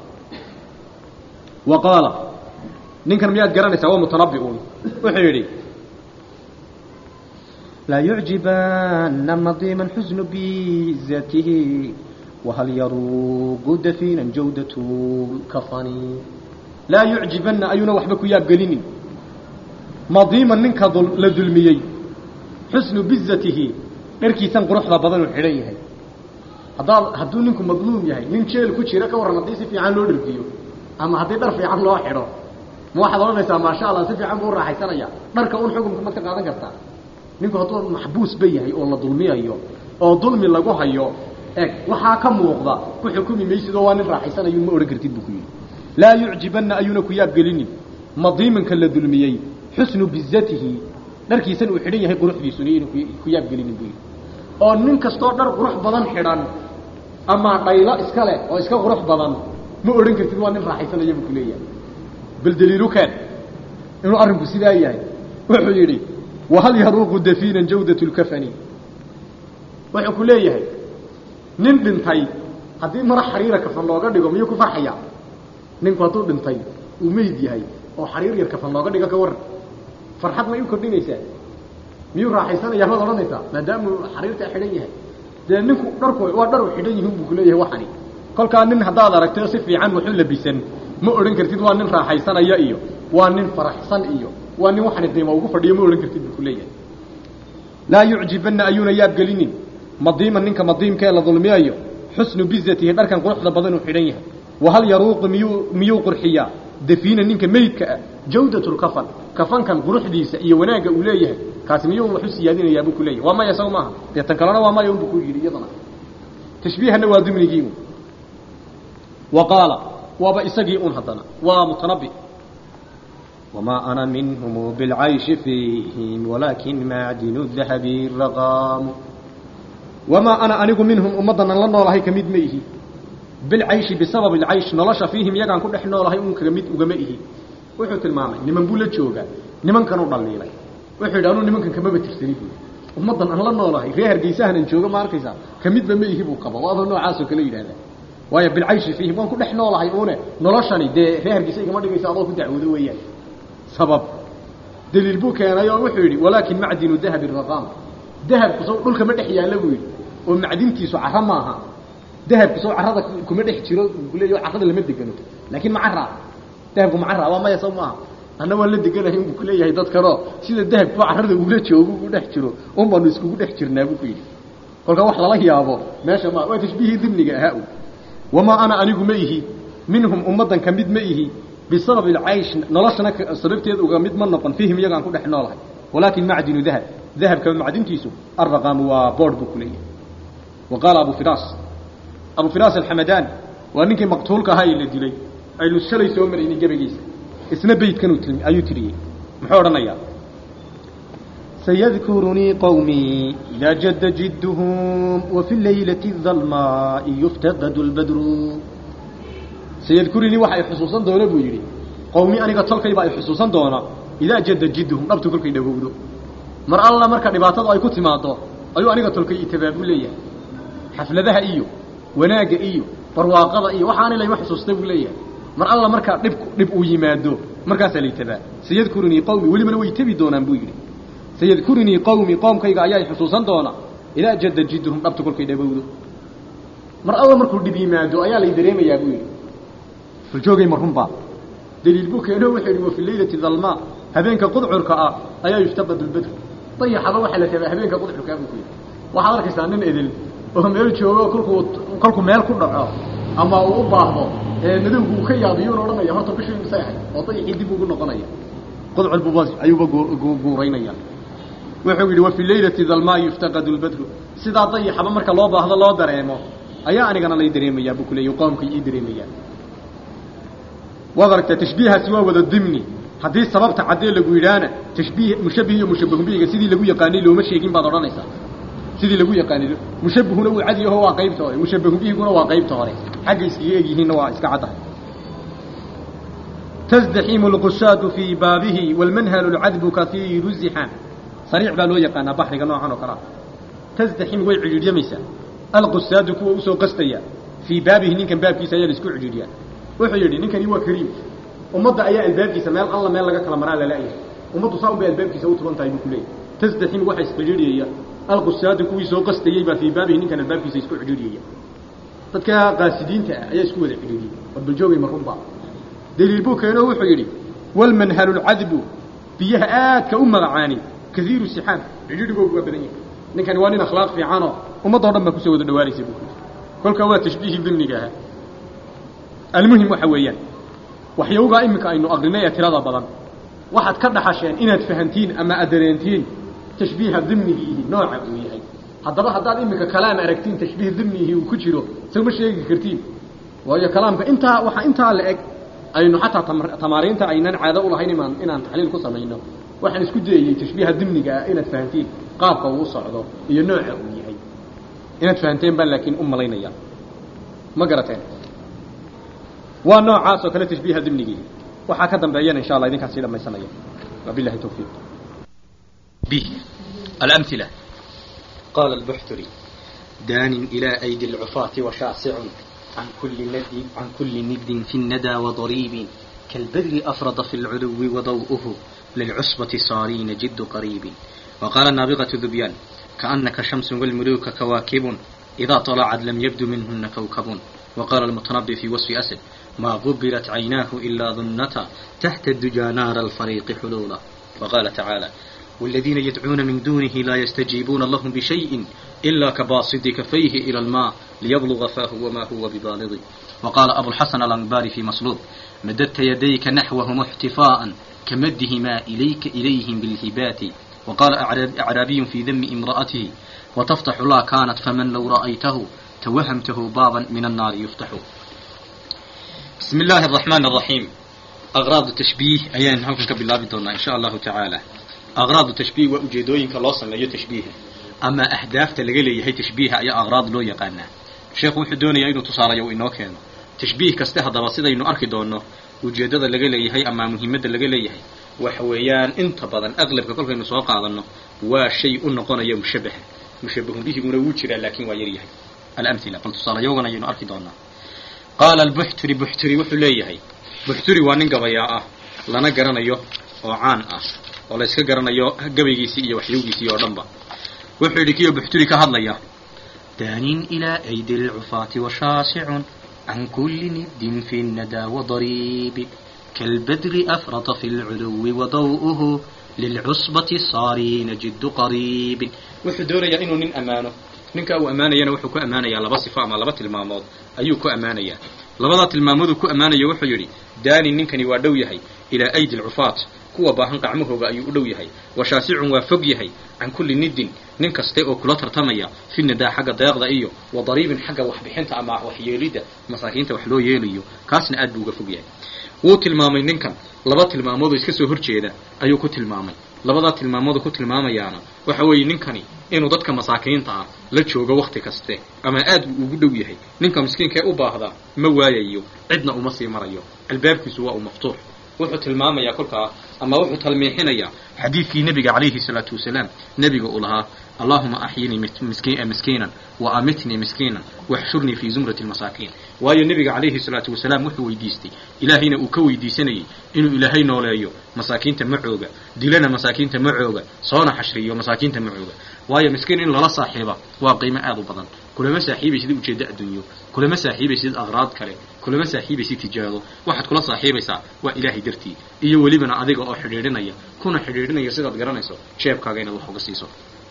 wa qaala ninkan miyaad garanaysaa waa mutanabbi'un wuxuu yidhi لا يعجبن مضيما حزن بذاته وهل يروق دفينا جودة الكفن laa yucjibanna ayuuna waxba ku yaabgelinin madiiman ninka la dulmiyey xusnu bizatihi dharkiisan quruxda badanuu xidhan yahay haddaad hadduu ninku madluum yahay nin jeel ku jira ka warran haddii si fiican loo dharkiyo ama haddii dhar fiican loo xidho ma waxaad odhanaysaa maasha allah si fiican buu u raaxaysanaya dharka un xukunka ma ka qaadan kartaa ninku hadduu maxbuus ba yahay oo la dulmiyayo oo dulmi lagu hayo eg waxaa ka muuqda ku xukumi maysid oo waa nin raaxaysanayu ma odhan kartid buu ku yidhi laa yucjibanna ayuuna ku yaabgelinin madiimanka la dulmiyey xusnu bizatihi dharkiisan uu xidhan yahay quruxdiisuna inuu ku yaabgelinin buu yidhi oo nin kastoo dhar qurux badan xidhan ama dhaylo iska leh oo iska qurux badan ma odhan kartid waa nin raaxaysanaya buu ku leeyahay bal daliilu keen inuu arrinku sidaa yahay wuxuu yidhi wahal yaruuqu dafiinan jawdatu lkafani wuxuu ku leeyahay nin dhintay haddii mara xariira kafan looga dhigo miyuu ku farxaya ninku hadduu dhintay uu meyd yahay oo xariir yar kafan looga dhigo ka waran farxad may u kordhinaysaa miyuu raaxaysanaya maad odhanaysaa maadaamuu xariirtaa xidhan yahay dee ninku dharku waa dharu xidhan yihin buu kuleeyahay waxani kolkaa nin haddaad aragtay si fiican waxu labisan ma odhan kartid waa nin raaxaysanaya iyo waa nin faraxsan iyo waa nin waxani qiimo ugu fadhiyo ma odhan kartid buu kuleeyahay laa yucjibanna ayuuna yaabgelinin madiiman ninka madiimkaee la dulmiyayo xusnu bizatihi dharkan quruxda badan uu xidhan yahay wahal yaruuqu miyuu miyuu qurxiyaa dafiina ninka meydka ah jawdatu lkafan kafankan quruxdiisa iyo wanaagga uu leeyahay kaasi miyuu waxu siyaadinayaa buu ku leeyahay waa maya saw maaha dee tan kalena waa maya unbuu ku yidhi iyadana tashbiihana waa dimnigii un wa qaala waaba isagii un haddana waa mutanabi وما أنا منهم بالعيش فيهم ولكن معدن الذهب الرقام wamaa ana anigu minhum ummaddanan la noolahay ka mid ma ihi bilcayshi bisababi alcaysh nolosha fiihim iyagaan ku dhex noolahay un kaga mid ugama ihi wuxuu tilmaamay niman buu la joogaa nimankanuu dhaliilay wuxuu yidhi anuu nimankan kamaba tirsani buu ummaddan aan la noolahay reer hargeysahanan jooga ma arkaysaa ka midba ma ihi buu qaba waaba noocaasoo kale yidhahdaa waayo bilcayshi fiihim waan ku dhex noolahay une noloshani dee reer hargeysa igama dhigaysa adoo ku dacwoodo weeyaan sabab daliil buu keenay oo wuxuu yidhi walaakin macdinu dahabi raqaam dahabku sow dhulka ma dhex yaalla buu yidhi oo macdintiisu caro maaha dahabku sow carrada kuma dhex jiro kuleeya carrada lama degano laakiin ma carraa dahabku ma carraa waa maya sow maaha anna waan la deganahay unbuu kuleeyahay dadkanoo sida dahabku carrada ugula joogo ugu dhex jiro un baanu iskugu dhex jirnaa buu ku yidhi kolkaa wax lala yaabo meesha ma waa tashbiihii dimniga ahaa u wamaa ana anigu ma ihi minhum ummaddan ka mid ma ihi bisababi alcaysh noloshana sababteed uga mid ma noqon fiihim iyagaan ku dhex noolahay walaakin macdinu dahab dahabka macdintiisu arraqaamu waa boodh buu ku leeyahay wa qaala abu firaas abu firaas alxamadaan waa ninkii maqtuulka ahaa ee la dilay aynu shalay soo maraynay gebagiisa isna beydkanuu ti ayuu tiriyey muxuu odhanayaa سيذكرني قومي إذا جد جدهم وفي الليلة الظلماء يفتقد البدر sayadkurinii waxa ay xusuusan doona buu yidhi qowmi aniga tolkayba ay xusuusan doona idaa jadda jidduhum dhabtu kolkay dhawowdo mar alla marka dhibaatadu ay ku timaado ayuu aniga tolkay itabaab u leeyahay xafladaha iyo wanaagga iyo barwaaqada iyo waxaani layma xusuusta buu leeyahay mar alla markaa dhib dhib uu yimaado markaasaa laytabaa sayadkurinii qowmi welibana way tebi doonaan buu yidhi sayadkurinii qowmi qoomkayga ayaa ay xusuusan doona idaa jadda jidduhum dhabtu kolkay dhawowdo mar alla markuu dhib yimaado ayaa lay dareemayaa buu yidhi joogay ma runbaa daliil buu keeno wuxuu yidhi wa fi leylati dalmaa habeenka qudcurka ah ayaa yuftaqad lbadr dayaxaba waxaa la tabaa habeenka qudcurkaa buu ku yidhi waxaad arkaysaa nin edel oo meel joogo kolkuu kolkuu meel ku dhaco ama uu u baahdo ee madowgu uu ka yaabiyuuna odhanaya horta bishii misay ahay oo dayaxii dib ugu noqonaya qudcur buuba ayuuba guuraynaya wuxuu yidhi wa fi leylati dalmaa yuftaqad lbadru sidaa dayaxaba marka loo baahdo loo dareemo ayaa anigana lay dareemayaa buu ku leeyay qoomkay ii dareemayaa waad aragtaa tashbiihaasi waa wada dimni haddii sababta caddee lagu yidhaahna tashbiih mushabbih iyo mushabbahumbihiga sidii lagu yaqaanay looma sheegin baad odhanaysaa sidii lagu yaqaanay mushabbihuna wuu cad yaho waa qaybta hore mushabbahubihiguna waa qaybta hore xagga iskaga egyihiinna waa iska caddahay تزدحم القشاد في بابه والمنهل العذب كثير الزحام صريع بالو يقانا بحرك نوعا وكرا تزدحم ويعجل يميسا القساد كو أسو قستيا في بابه نينكن باب كيسا يلسكو عجليا wuxuu yidhi ninkani waa kariim ummadda ayaa albaabkiisa meel alla meel laga kala maraa lalayahay ummaddu saa unbay albaabkiisa u tuban tahay buu ku leeyahy tasdaxim waxa iscidhiidhiyaya alqusaadu kuwii soo qastayey baa fii baabihi ninkan albaabkiisa isku cidhiidhiyaya dadka qaasidiinta ah ayaa isku wada cidhiidhiyey war baljoogay marunba daliil buu keeno wuxuu yidhi walmanhalu lcadbu biyaha aadka u magacaani kaiiru sixaab cidhiidhigoogu waa badan yahay ninkani waa nin akhlaaq fiicanoo ummaddao dhan baa kusoo wada dhawaanaysa buu kuyidhi kolkaa waa tashbiihii dimniga ahaa almuhim waxa weeyaan waxyowgaa iminka aynu aqrinay ee tirada badan waxaad ka dhaxasheen inaad fahantiin ama aad dareentiin tashbiiha dimnigiihi nooca uu yahay haddaba haddaad iminka kalaam aragtiin tashbiih dimnihi uu ku jiro sawma sheegi kartiin waayo kalaamka intaa waxaa intaa la eg aynu xataa tamaariinta aynan caado ulahayn imaan inaan taxliil ku samayno waxaan isku dayayey tashbiiha dimniga ah inaad fahantiin qaabka uu u socdo iyo nooca uu yahay inaad fahanteen baan laakiin u malaynaya ma garateen waa noocaas oo kale tashbiiha dimnigii waxaa ka dambeeyana insha allah idinkaan sii dhamaysanaya wabillahi tawfiiq به الأمثلة قال البحتري دان إلى أيدي العفاة وشاسع عن كل ند عن كل ند في الندى وضريب كالبدر أفرض في العلو وضوءه للعصبة صارين جد قريب وقال النابغة ذبيان كأنك شمس والملوك كواكب إذا طلعت لم يبد منهن كوكب وقال المتنبي في وصف أسد ما غبرت عيناه إلا ظنتا تحت الدجى نار الفريق حلولا وقال تعالى والذين يدعون من دونه لا يستجيبون لهم بشيء إلا كباسط كفيه إلى الماء ليبلغ فاه وما هو ببالغ وقال أبو الحسن الأنباري في مصلوب مددت يديك نحوهم احتفاء كمدهما إليك إليهم بالهبات وقال أعراب- أعرابي في ذم امرأته وتفتح لا كانت فمن لو رأيته توهمته بابا من النار يفتح بسم الله الرحمن الرحيم أغراض التشبيه أيان هلكن بالله بدون إن شاء الله تعالى أغراض التشبيه وأجيدوين كالوصل لأي تشبيه أما أهداف تلقلي هي تشبيه أي أغراض لو يقانا الشيخ وحدوني أينو تصارى يو إنو كينو تشبيه كسته دراسيدا إنو أركي دونو ujeedada laga leeyahay ama muhiimadda laga leeyahay waxa weeyaan inta badan aqlabka kolkaynu soo qaadano waa shay u noqonaya mushabaha mushabahun bihiguna wuu jiraa laakiin waa yar yahay alamila bal tusaalayogana ayaynu arki doonaa qaala albuxturi buxturi wuxuu leeyahay buxturi waa nin gabayaa ah lana garanayo oo caan ah oo la yska garanayo gabaygiisii iyo waxyowgiisii oo dhanba wuxuu yidhi kiyo buxturi ka hadlaya daanin ilaa aydi lcufaati washaasicun عن كل ند في الندى وضريب كالبدر أفرط في العلو وضوءه للعصبة صارين جد قريب wuxuu doonayaa inuu nin ammaano ninka uu ammaanayana wuxuu ku ammaanayaa laba sifo ama laba tilmaamood ayuu ku ammaanayaa labadaa tilmaamoodu ku ammaanaya wuxuu yidhi daani ninkani waa dhow yahay ilaa aydi lcufaat kuwa baahan qacmahooga ayuu u dhow yahay washaasicun waa fog yahay can kulli nidin nin kaste oo kula tartamaya fi nadaa xagga deeqda iyo wa dariibin xagga waxbixinta ama waxyeelidda masaakiinta wax loo yeelayo kaasna aad buu uga fog yahay wuu tilmaamay ninkan laba tilmaamoodoo iska soo horjeeda ayuu ku tilmaamay labadaa tilmaamoodu ku tilmaamayaana waxa weeye ninkani inuu dadka masaakiinta ah la joogo wakti kaste ama aad buu ugu dhow yahay ninka miskiinka ee u baahda ma waayayo cidna uma sii marayo albaabkiisu waa uu maftuux wuxuu tilmaamayaa kolkaa ama wuxuu talmiixinayaa xadiidkii nebiga calayhi salaatu wasalaam nebiga uu lahaa allahuma axyinii miski- miskiinan wa amitnii miskiinan waxshurnii fii zumrati lmasaakiin waayo nebiga calayhi salaatu wasalaam wuxuu weydiistay ilaahayna uu ka weydiisanayay inuu ilaahay nooleeyo masaakiinta macooga dilana masaakiinta macooga soona xashriyo masaakiinta macooga waayo miskiin in lala saaxiiba waa qiimo aad u badan kulama saaxiibaysid ujeeddo adduunyo kulama saaxiibaysid aqraad kale kulama saaxiibaysid tijaado waxaad kula saaxiibaysaa waa ilaahay dartii iyo welibana adiga oo xidhiidhinaya kuna xidhiidhinaya sidaad garanayso jeebkaaga inaad wax uga siiso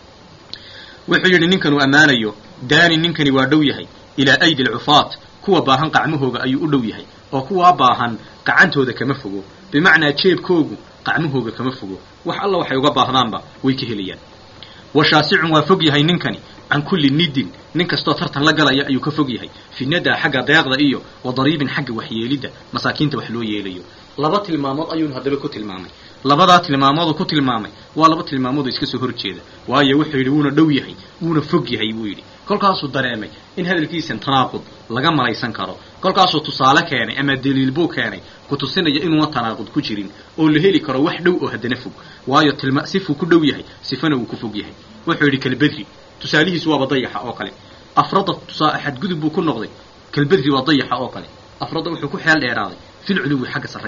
wuxuu yidhi ninkan uu ammaanayo daani ninkani waa dhow yahay ilaa aydi alcufaat kuwa baahan qacmahooga ayuu u dhow yahay oo kuwaa baahan gacantooda kama fogo bimacnaa jeebkoogu qacmahooga kama fogo wax alla waxay uga baahdaanba way ka helayaan washaasicun waa fog yahay ninkani can kulli nidin nin kastoo tartan la galaya ayuu ka fog yahay fi nadaa xagga deeqda iyo wa dariibin xagga waxyeelidda masaakiinta wax loo yeelayo laba tilmaamood ayuunu haddaba ku tilmaamay labadaa tilmaamoodu ku tilmaamay waa laba tilmaamood oo iska soo horjeeda waayo wuxuu yidhi wuuna dhow yahay wuuna fog yahay buu yidhi kolkaasuu dareemay in hadalkiisan tanaaqud laga malaysan karo kolkaasuu tusaale keenay ama daliil buu keenay ku tusinaya inuuna tanaaqud ku jirin oo la heli karo wax dhow oo haddana fog waayo tilma sifuu ku dhow yahay sifana wuu ku fog yahay wuxuu yidhi kalbedri tusaalihiisu waaba dayaxa oo kale afrada tusaa xadgudub buu ku noqday kalbedri waa dayaxa oo kale afrada wuxuu ku xeel dheeraaday fil culuwi xagga sarraynta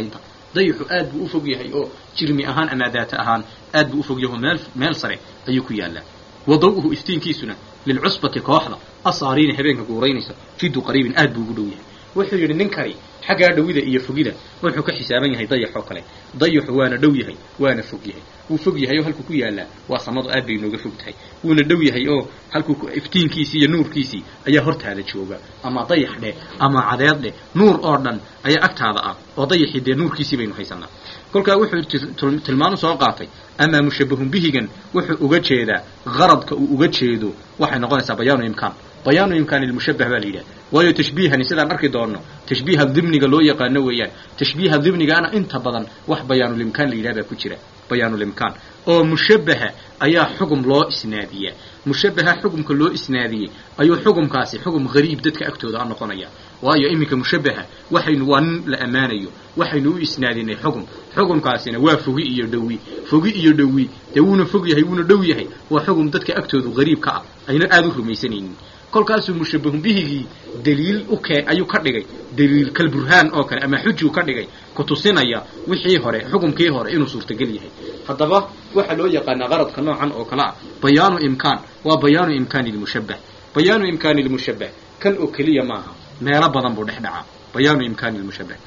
dayixu aad buu u fog yahay oo jirmi ahaan ama daata ahaan aad buu u fog yahay oo meel meel sare ayuu ku yaallaa wadaw'uhu iftiinkiisuna lilcusbati kooxda asaariina habeenka guuraynaysa jiddu qariibin aad buu ugu dhow yahay wuxuu yidhi ninkani xaggaa dhowida iyo fogida wuxuu ka xisaaban yahay dayax oo kale dayaxu waana dhow yahay waana fog yahay wuu fog yahay oo halkuu ku yaallaa waa samadu aad bay nooga fog tahay wuuna dhow yahay oo halkuu iftiinkiisii iyo nuurkiisii ayaa hortaada jooga ama dayax dheh ama cadeed dheh nuur oo dhan ayaa agtaada ah oo dayaxii dee nuurkiisii baynu haysanaa kolkaa wuxuu tilmaanu soo qaatay amaa mushabbahun bihigan wuxuu uga jeedaa qaradka uu uga jeedo waxay noqonaysaa bayaanu imkaan bayaanu imkaani lmushabbah baa la yidhaha waayo tashbiihani sidaan arki doonno tashbiiha dimniga loo yaqaano weeyaan tashbiiha dimnigaana inta badan wax bayaanulimkaan la yidhaha baa ku jira bayaanulimkaan oo mushabbaha ayaa xugum loo isnaadiyaa mushabbaha xugumka loo isnaadiyey ayuu xugumkaasi xugum hariib dadka agtooda a noqonaya waayo iminka mushabbaha waxaynu waa nin la ammaanayo waxaynu u isnaadinay xugum xugumkaasina waa fogi iyo dhowi fogi iyo dhowi dee wuuna fog yahay wuuna dhow yahay waa xugum dadka agtoodu hariib ka ah ayna aada u rumaysanaynin kolkaasuu mushabbahun bihigii daliil u kee ayuu ka dhigay daliil kalburhaan oo kale ama xujuu ka dhigay ku tusinaya wixii hore xukumkii hore inuu suurtagal yahay haddaba waxaa loo yaqaanaa qaradka noocan oo kale ah bayaanu imkaan waa bayaanu imkaani lmushabbah bayaanu imkaani lmushabbah kan oo keliya maaha meelo badan buu dhex dhacaa bayaanu imkaani lmushabbah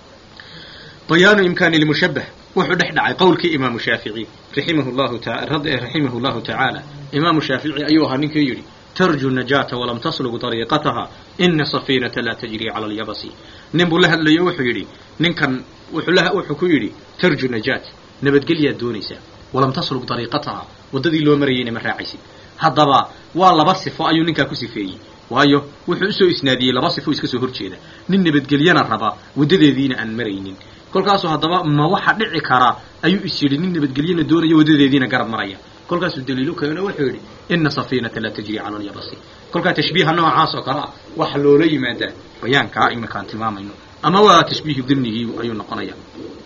bayaanu imkaani lmushabbah wuxuu dhex dhacay qowlkii imaamu shaafici raximahu llahu ta raximahu llahu tacaala imaamu shaafici ayuu ahaa ninkii yidhi tarju najaata walam taslug dariiqataha ina safiinata laa tajrii cala alyabasi nin buu la hadlayo wuxuu yidhi ninkan wuxuu ku yidhi tarju najaat nabadgelyaad doonaysaa walam taslug dariiqataha waddadii loo marayeyna ma raacaysid haddaba waa laba sifo ayuu ninkaa ku sifeeyey waayo wuxuu usoo isnaadiyey laba sifo iska soo horjeeda nin nabadgelyana raba waddadeediina aan maraynin kolkaasuu haddaba ma waxa dhici karaa ayuu is yidhi nin nabadgelyana doonaya waddadeediina garab maraya kolkaasuu daliilu keeno wuxuu yidhi ina safiinata laa tajri cala alyabasi kolkaa tashbiiha noocaas oo kale ah waxa loola yimaadaa bayaankaa iminkaan tilmaamayno ama waa tashbiihu dimnigii ayuu noqonaya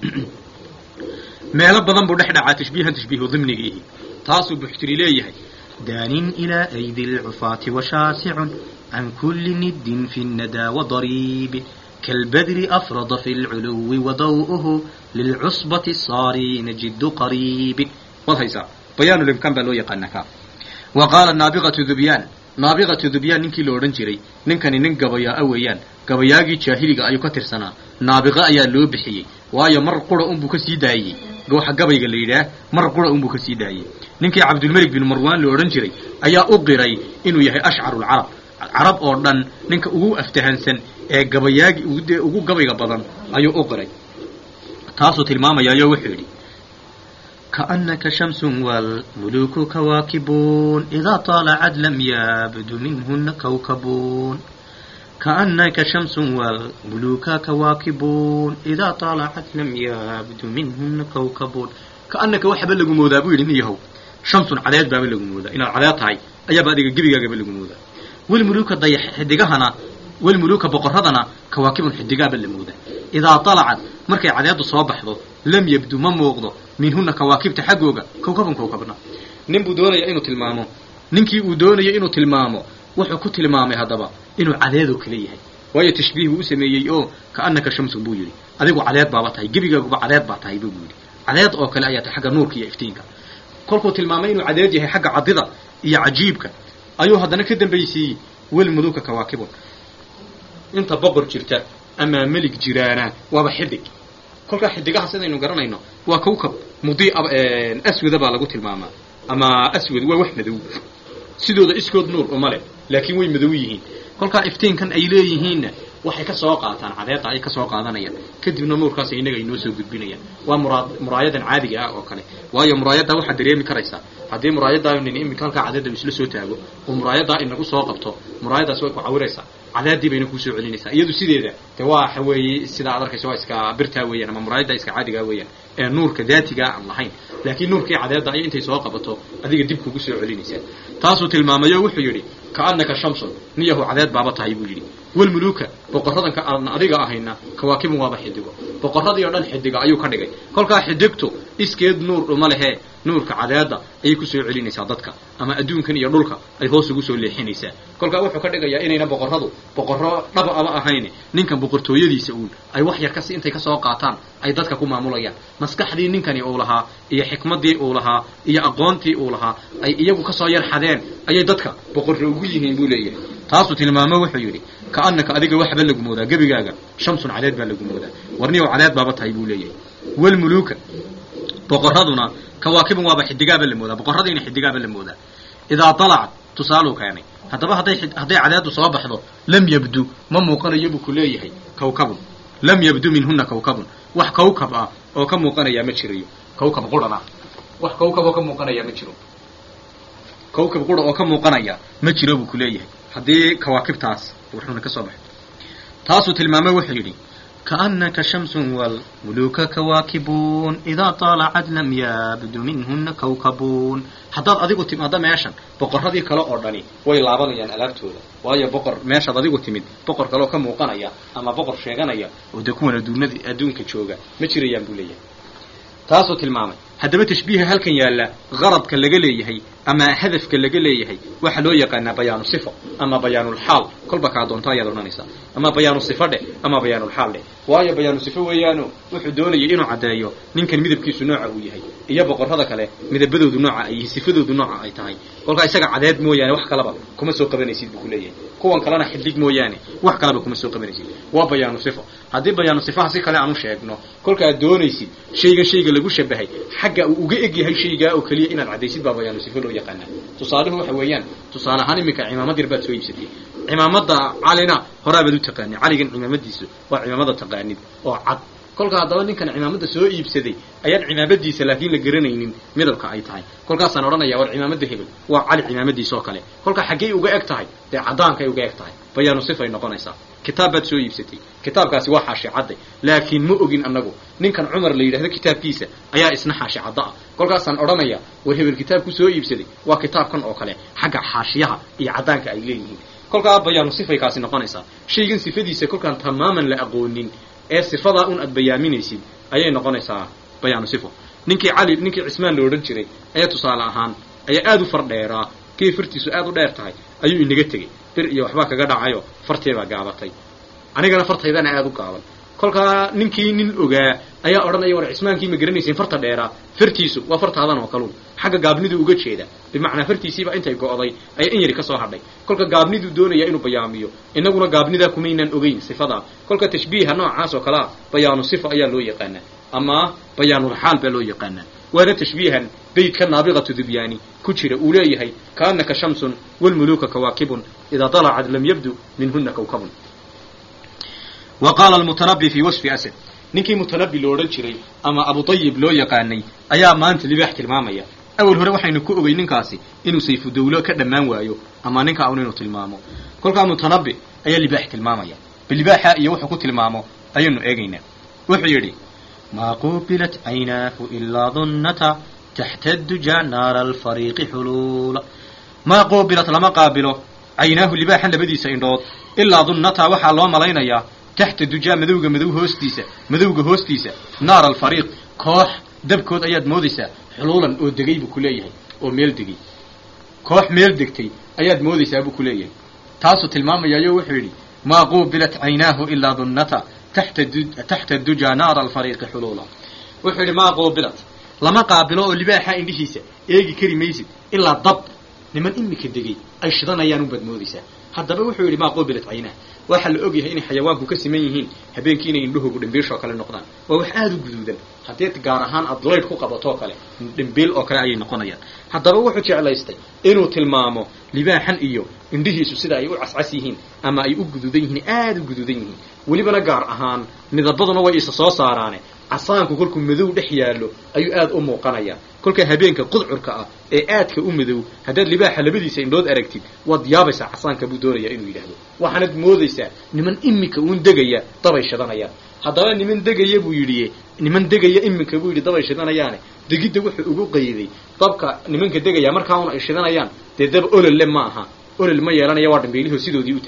meelo badan buu dhex dhacaa tashbiihan tashbiihu dimnigiihi taasuu buxtiri leeyahay daanin ilaa aydi lcufaati washaasicun can kulli niddin fi nnadaa wadariibi كالبدر أفرض في العلو وضوءه للعصبة الصارين جد قريب والهيسا بيان الإمكان بلو يقنكا وقال النابغة ذبيان نابغة ذبيان ننكي لورن جري ننكني نن قبيا أويان قبياغي جاهلي أيو كتر سنة نابغة أيا لو بحيي وايا مر قرى أمبو كسي دايي gooxa gabayga la yidhaah mar qura unbuu ka sii daayey ninkii cabdulmelik bin marwan la odhan jiray ayaa u qiray inuu yahay ashcaru lcarab carab oo dhan ninka ugu aftahansan ee gabayaagi ugu gabayga badan ayuu u qiray taasuu tilmaamayaayo wuxuu yidhi كأنك شمس والملوك كواكبون إذا طالعت لم يبد منهن كوكبون كأنك شمس والملوك كواكبون إذا طالعت لم يبد منهن كوكبون كأنك وحب لغو مودا بو يدين يهو شمس عداد باب لغو مودا إن العداد هاي أيا بعد جبيغا قبل لغو مودا والملوك ضيح حدقهنا والملوك بقرهدنا كواكب حدقا بل مودا إذا طلعت مركي عداد صوبحضو لم يبدو ما موقضو minhuna kawaakibta xaggooga kowkaban kowkabna nin buu doonaya inuu tilmaamo ninkii uu doonaya inuu tilmaamo wuxuu ku tilmaamay haddaba inuu cadeedoo kale yahay waayo tashbiih buu u sameeyey oo kaanaka shamsun buu yidhi adigu cadeed baaba tahay gebigaaguba cadeed baa tahay buu yidhi cadeed oo kale ayaa tahay xagga nuurka iyo iftiinka kolkuu tilmaamay inuu cadeed yahay xagga cadida iyo cajiibka ayuu haddana ka dambaysiiyey walmuluka kawaakibun inta boqor jirta ama melig jiraana waaba xidig kolkaa xidigaha sidaynu garanayno waa kawkab mudi aswada baa lagu tilmaamaa ama aswad waa wax madow sidooda iskood nuur uma leh laakiin way madow yihiin kolkaa iftiinkan ay leeyihiinna waxay ka soo qaataan cadeedda ay ka soo qaadanayaan kadibna nuurkaas innaga ay noo soo gudbinayaan waa mura muraayadan caadiga ah oo kale waayo muraayaddaa waxaad dareemi karaysaa haddii muraayaddaa nin iminka halkaa cadeedda isla soo taago oo muraayaddaa inagu soo qabto muraayaddaas way ku cawiraysaa cadaadii bayna kuusoo celinaysaa iyadu sideeda de waa waxa weeye sidaa ad arkaysa waa iska birtaa weeyaan ama muraayadda iska caadigaa weeyaan ee nuurka daatigaa aan lahayn laakiin nuurkii cadeedda ay intay soo qabato adiga dib kugu soo celinaysaa taasuu tilmaamayo wuxuu yidhi kaanaka shamsun niyahu cadeed baaba tahay buu yidhi walmuluuka boqoradan ka aan adiga ahayna kawaakibun waaba xidigo boqorradii oo dhan xidiga ayuu ka dhigay kolkaa xidigtu iskeed nuur uma lehee nuurka cadeedda ayay ku soo celinaysaa dadka ama adduunkan iyo dhulka ay hoos ugu soo leexinaysaa kolkaa wuxuu ka dhigayaa inayna boqorradu boqorro dhaba ama ahayn ninkan boqortooyadiisa uun ay wax yar kasi intay kasoo qaataan ay dadka ku maamulayaan maskaxdii ninkani uu lahaa iyo xikmaddii uu lahaa iyo aqoontii uu lahaa ay iyagu kasoo yar xadeen ayay dadka boqorro ugu yihiin buu leeyahay taasuu tilmaamo wuxuu yidhi kaanaka adiga waxba lagu moodaa gebigaaga shamsun cadeed baa lagu moodaa warniyow cadeed baaba tahay buu leeyahay walmuluuka boqorraduna kawaakibun waaba xidigaaba la moodaa boqorradiina xidigaaba la moodaa idaa dalacat tusaaluu keenay haddaba hadday hadday cadeedu soo baxdo lam yabdu ma muuqanayo buu ku leeyahay kawkabun lam yabdu minhuna kawkabun wax kawkab ah oo ka muuqanayaa ma jirayo kawkab quran ah wax kawkab oo ka muuqanayaa ma jiro kawkab qura oo ka muuqanaya ma jiro buu ku leeyahay haddii kawaakibtaas wuxuuna ka soo baxay taasuu tilmaamay wuxuu yidhi kaanaka shamsun walmuluuka kawaakibuun idaa طaalacad lam yabdu minhuna kawkabuun haddaad adigu timaaddo meeshan boqorradii kale oo dhani way laabanayaan alaabtooda waayo boqor meeshaad adigu timid boqor kaleoo ka muuqanaya ama boqor sheeganaya oo dee kuwan adduunada adduunka jooga ma jirayaan buu leeyahay taasuu tilmaamay haddaba tashbiiha halkan yaalla qaradka laga leeyahay ama hadafka laga leeyahay waxaa loo yaqaanaa bayaanu sifo ama bayaanulxaal kolba kaa doonto ayaad odhanaysaa ama bayaanu sifo dheh ama bayaanulxaal dheh waayo bayaanu sifo weeyaano wuxuu doonayay inuu caddeeyo ninkan midabkiisu nooca uu yahay iyo boqorrada kale midabadoodu nooca ay yihiin sifadoodu nooca ay tahay kolkaa isaga cadeed mooyaane wax kalaba kuma soo qabanaysid buu ku leeyahay kuwan kalena xiddig mooyaane wax kalaba kuma soo qabanaysid waa bayaanu sifo haddii bayaanu sifaha si kale aanu sheegno kolkaad doonaysid shaygan shayga lagu shabahay xagga uu uga eg yahay shaygaa oo keliya inaad caddaysid baa bayaanu sifo loo yaqaanaa tusaaluhu waxa weeyaan tusaale ahaan iminka cimaamad yar baad soo iibsatay cimaamada calina horaabaad u taqaanid caligan cimaamadiisu waa cimaamada taqaanid oo cad kolka haddaba ninkan cimaamada soo iibsaday ayaan cimaamadiisa laakiin la garanaynin midabka ay tahay kolkaasaan odhanaya war cimaamada hebel waa cali cimaamadiisa oo kale kolkaa xaggey uga eg tahay dee cadaankay uga eg tahay bayaanu sifay noqonaysaa kitaab baad soo iibsatay kitaabkaasi waa xaashi cadday laakiin ma ogin annagu ninkan cumar la yidhahdo kitaabkiisa ayaa isna xaashi cadda ah kolkaasaan odhanaya war hebel kitaabku soo iibsaday waa kitaabkan oo kale xagga xaashiyaha iyo caddaanka ay leeyihiin kolkaa bayaanu sifay kaasi noqonaysaa shaygan sifadiisa kolkaan tamaaman la aqoonin ee sifadaa un aad bayaaminaysid ayay noqonaysaa bayaanu sifo ninkii cali ninkii cismaan la odhan jiray ee tusaale ahaan ayaa aada u far dheeraa kii fartiisu aad u dheer tahay ayuu inaga tegey bir iyo waxbaa kaga dhacayo farteebaa gaabatay anigana fartaydana aada u gaaban kolkaa ninkii nin ogaa ayaa odhanaya war cismaankii ma garanaysiin farta dheeraa fartiisu waa fartaadan oo kaluun xagga gaabnidu uga jeeda bimacnaa fartiisiiba intay go'day ayaa in yari ka soo hadhay kolka gaabniduu doonaya inuu bayaamiyo innaguna gaabnidaa kumaynaan ogeyn sifadaa kolka tashbiiha noocaas oo kalea bayaanu sifa ayaa loo yaqaanaa ama bayaanulxaal baa loo yaqaanaa waana tashbiihan beydka naabiqatu dubyaani ku jira uu leeyahay kaanaka shamsun walmuluuka kawaakibun idaa dalacad lam yabdu minhuna kawkabun wa qaala almutanabi fii wasfi asad ninkii mutanabi lo odhan jiray ama abutayib loo yaqaanay ayaa maanta libaax tilmaamaya awal hore waxaynu ku ogey ninkaasi inuu sayfu dawlo ka dhammaan waayo ama ninka un inuu tilmaamo kolkaa mutanabi ayaa libaax tilmaamaya bilibaaxa iyo wuxuu ku tilmaamo ayaynu eegaynaa wuxuu yidhi maa qubilat caynaahu ilaa dunnata taxta duja naara alfariiqi xuluula maa qubilat lama qaabilo caynaahu libaaxan labadiisa indhood ilaa dunnata waxaa loo malaynayaa taxta dujaa madowga madow hoostiisa madowga hoostiisa naar alfariiq koox dabkood ayaad moodaysaa xuluulan oo degay buu ku leeyahay oo meel degay koox meel degtay ayaad moodaysaa buu ku leeyahay taasuu tilmaamayayo wuxuu yidhi maa qubilat caynaahu ilaa dunnata taxta taxta dujaa naara alfariiqi xuluula wuxuu yidhi maa qubilat lama qaabilo oo libaaxa indhihiisa eegi kari maysid ilaa dab niman imika degay ay shidanayaan unbaad moodaysaa haddaba wuxuu yidhi maa qubilat caynaah waxaa la og yahay inay xayawaanku ka siman yihiin habeenkii inay indhuhoogu dhimbiishoo kale noqdaan waa wax aada u guduudan haddii gaar ahaan aad laydh ku qabatoo kale dhimbiil oo kale ayay noqonayaan haddaba wuxuu jeclaystay inuu tilmaamo libaaxan iyo indhihiisu sida ay u cascas yihiin ama ay u guduudan yihiin aada u guduudan yihiin welibana gaar ahaan midabaduna way isa soo saaraane casaanku kolkuu madow dhex yaallo ayuu aada u muuqanayaa kolkaa habeenka qudcurka ah ee aadka u madow haddaad libaaxa labadiisa indhood aragtid waad yaabaysaa casaanka buu doonayaa inuu yidhaahdo waxaanad moodaysaa niman imika uun degaya dabay shidanayaan haddaba niman degaya buu yidhi niman degaya iminka buu yidhi dabay shidanayaane degidda wuxuu ugu qayday dabka nimanka degaya markaa un ay shidanayaan dee dab ololle ma aha olol ma yeelanaya waa dhambeelihoo sidoodii u taagan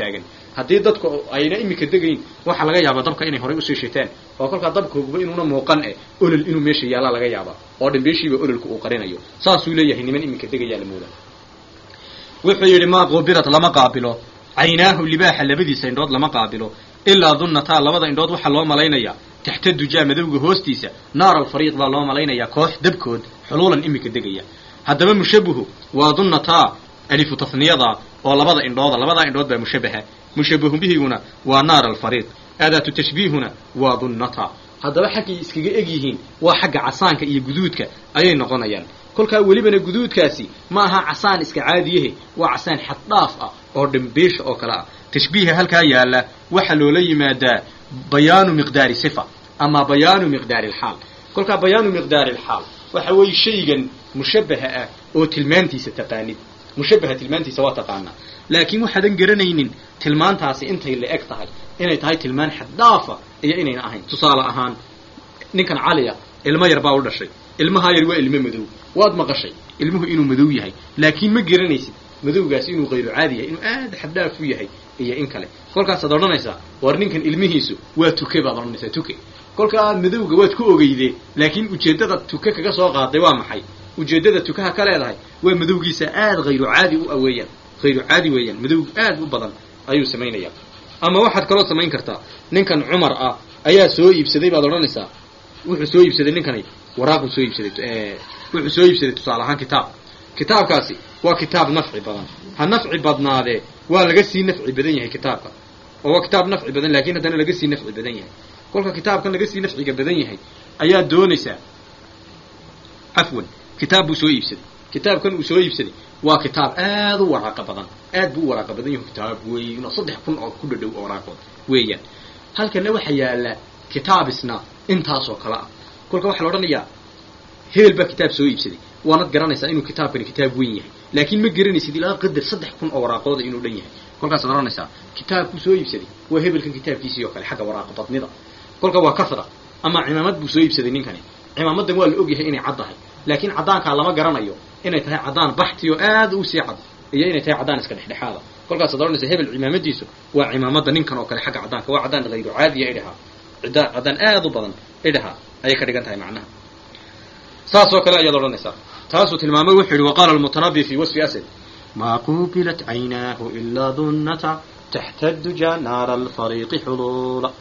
haddii dadku ayna imika degayn waxaa laga yaabaa dabka inay horay usii shiteen oo kolkaa dabkooguba inuuna muuqan eh olol inuu meesha yaallaa laga yaabaa oo dhambeeshiiba ololka uu qarinayo saasuu leeyahay niman iminka degayaa la moodaa wuxuu yidhi maa qubilat lama qaabilo caynaahu libaaxa labadiisa indhood lama qaabilo ilaa dunnataa labada indhood waxaa loo malaynayaa taxta dujaa madowga hoostiisa naar alfariiq baa loo malaynayaa koox dabkood xuluulan iminka degaya haddaba mushabuhu waa dunnataa alifu tasniyada oo labada indhooda labadaa indhood baa mushabaha mushabahu bihiguna waa naar alfariiq aadaatu tashbiihuna waa dunnata haddaba xaggay iskaga eg yihiin waa xagga casaanka iyo guduudka ayay noqonayaan kolkaa welibana guduudkaasi ma aha casaan iska caadiyahe waa casaan xaddhaaf ah oo dhambeesha oo kale ah tashbiiha halkaa yaalla waxaa loola yimaadaa bayaanu miqdaari sifa ama bayaanu miqdaari alxaal kolkaa bayaanu miqdaari alxaal waxa weeye shaygan mushabaha ah oo tilmaantiisa taqaanid mushabaha tilmaantiisa waa taqaanaa laakiin waxaadan garanaynin tilmaantaasi intay la eg tahay inay tahay tilmaan xaddaafa iyo inayna ahayn tusaale ahaan ninkan caliya ilmo yar baa u dhashay ilmahaa yar waa ilmo madow waad maqashay ilmuhu inuu madow yahay laakiin ma garanaysid madowgaasi inuu hayru caadi yahay inuu aad xaddhaaf u yahay iyo in kale kolkaasaad odhanaysaa war ninkan ilmihiisu waa tuke baad odhanaysaa tuke kolkaa madowga waad ku ogeydee laakiin ujeeddada tuke kaga soo qaaday waa maxay ujeeddada tukaha ka leedahay waa madowgiisa aad hayru caadi u aweeyaan hayru caadi weeyaan madow aad u badan ayuu samaynayaa ama waxaad kaloo samayn kartaa ninkan cumar ah ayaa soo iibsaday baad odhanaysaa wuxuu soo iibsaday ninkani waraaquu soo iibsaday wuxuu soo iibsaday tusaale ahaan kitaab kitaabkaasi waa kitaab nafci badan ha nafci badnaadee waa laga sii nafci badan yahay kitaabka oo waa kitaab nafci badan laakiin haddana laga sii nafci badan yahay kolka kitaabkan laga sii nafciga badan yahay ayaa doonaysaa cafwan kitaab buu soo iibsaday kitaabkan uu soo iibsaday waa kitaab aad u waraaqa badan aad buu u waraaqa badan yahu kitaab weyn oo saddex kun oo ku dhadhow oo waraaqood weeyaan halkana waxaa yaalla kitaabisna intaasoo kale ah kolka waxaa la odhanayaa hebel baa kitaab soo iibsaday waanad garanaysaa inuu kitaabkani kitaab weyn yahay laakiin ma garanaysid ilaa qadar saddex kun oo waraaqooda inuu dhan yahay kolkaasaad odhanaysaa kitaabkuu soo iibsaday waa hebelkan kitaabkiisii oo kale xagga waraaqa badnida kolka waa kasra ama cimaamad buu soo iibsaday ninkani cimaamadan waa la ogyahay inay cad tahay laakiin caddaankaa lama garanayo inay tahay caddaan baxti oo aad u sii cad iyo inay tahay caddaan iska dhexdhexaada kolkaasaad odhanaysa hebel cimaamadiisu waa cimaamada ninkan oo kale xagga caddaanka waa caddaan hayru caadiya idhahaa ciddaan caddaan aad u badan idhahaa ayay ka dhigan tahay macnaha saasoo kale ayaad odhanaysaa taasuu tilmaamay wuxuu yidhi waqaala almutanabi fi wasfi asad maa qubilat caynaahu ilaa dunnata taxta duja naara alfariiqi xuluula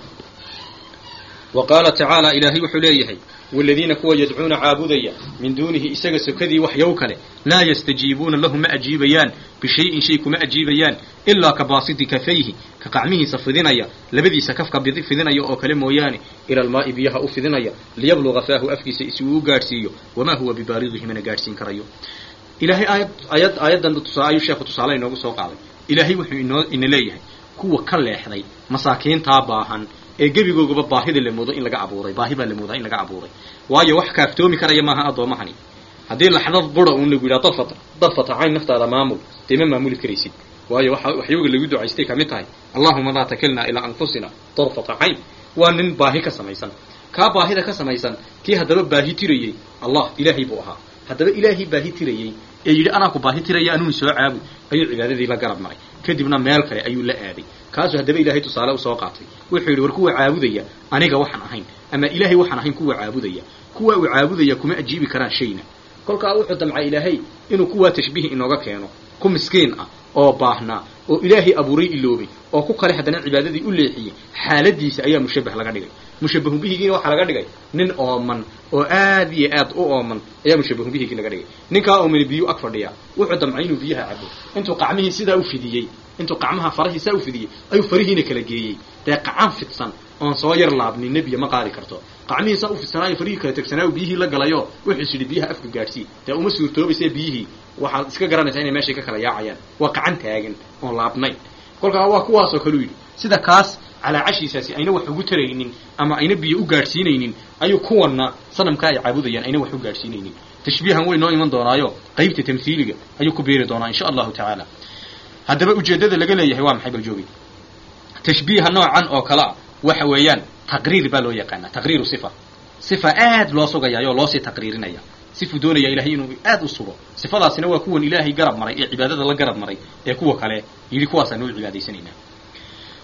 wa qaala tacaala ilaahay wuxuu leeyahay waladiina kuwa yadcuuna caabudaya min duunihi isaga sokadii wax yow kale laa yastajiibuuna lahu ma ajiibayaan bishayin shay kuma ajiibayaan ilaa ka baasiti kafayhi ka qacmihiisa fidinaya labadiisa kafka fidinaya oo kale mooyaane ila almaa'i biyaha u fidinaya liyabluga faahu afkiisa si uu u gaadhsiiyo wamaa huwa bibaalidihi mana gaadhsiin karayo ilaahay aayad aayad aayaddan tusaa ayuu sheekhu tusaale inoogu soo qaaday ilaahay wuxuu inoo ina leeyahay kuwa ka leexday masaakiintaa baahan ee gebigoogaba baahida la moodo in laga abuuray baahi baa la moodaa in laga abuuray waayo wax kaaftoomi karaya maaha addoomahani haddii laxdad bura uun lagu yidhaha dadfata dadfata cayn naftaada maamul dee ma maamuli karaysid waayo waxa waxyooga lagu ducaystay ka mid tahay allahuma laa takilnaa ilaa anfusina darfata cayn waa nin baahi ka samaysan kaa baahida ka samaysan kii haddaba baahi tirayey allah ilaahay buu ahaa haddaba ilaahay baahi tirayey ee yidhi anaa ku baahi tiraya anuuni soo caabud ayuu cibaadadii la garab maray kadibna meel kale ayuu la aaday kaasuu haddaba ilaahay tusaale usoo qaatay wuxuu yidhi war kuwa caabudaya aniga waxaan ahayn ama ilaahay waxaan ahayn kuwa caabudaya kuwa uu caabudaya kuma ajiibi karaan shayna kolkaa wuxuu damcay ilaahay inuu kuwaa tashbiih inooga keeno ku miskiin ah oo baahnaa oo ilaahay abuuray iloobay oo ku kale haddana cibaadadii u leexiyey xaaladiisa ayaa mushabbah laga dhigay mushabbahu bihigiina waxaa laga dhigay nin ooman oo aad iyo aad u ooman ayaa mushabbahu bihigii laga dhigay ninkaa oomani biyuu ag fadhiyaa wuxuu damcay inuu biyaha cabo intuu qacmihii sidaa u fidiyey intuu qacmaha farahii saa u fidiyey ayuu farihiina kala geeyey dee qacan fidsan oon soo yar laabnin nebiya ma qaadi karto qacmihii saa u fidsanaayo farihii kala tegsanaayo biyihii la galayo wuxuus yidhi biyaha afka gaadhsii dee uma suurtoobayse biyihii waxaad iska garanaysaa inay meeshay ka kala yaacayaan waa qacan taagan oon laabnayn kolkaa waa kuwaasoo kaleu yidhi sida kaas calaacashiisaasi ayna wax ugu taraynin ama ayna biyo u gaadhsiinaynin ayuu kuwanna sanamka ay caabudayaan ayna wax u gaadhsiinaynin tashbiihan way noo iman doonaayo qaybta tamhiiliga ayuu ku beeri doonaa insha allahu tacaala haddaba ujeeddada laga leeyahay waa maxay baljoogi tashbiiha noocan oo kale a waxa weeyaan taqriir baa loo yaqaanaa taqriiru sifa sifa aad loo sugayaayoo loosii taqriirinaya sifuu doonaya ilahay inuu aad u sugo sifadaasina waa kuwan ilaahay garab maray ee cibaadada la garab maray ee kuwa kale yidhi kuwaasaan u cibaadaysanaynaa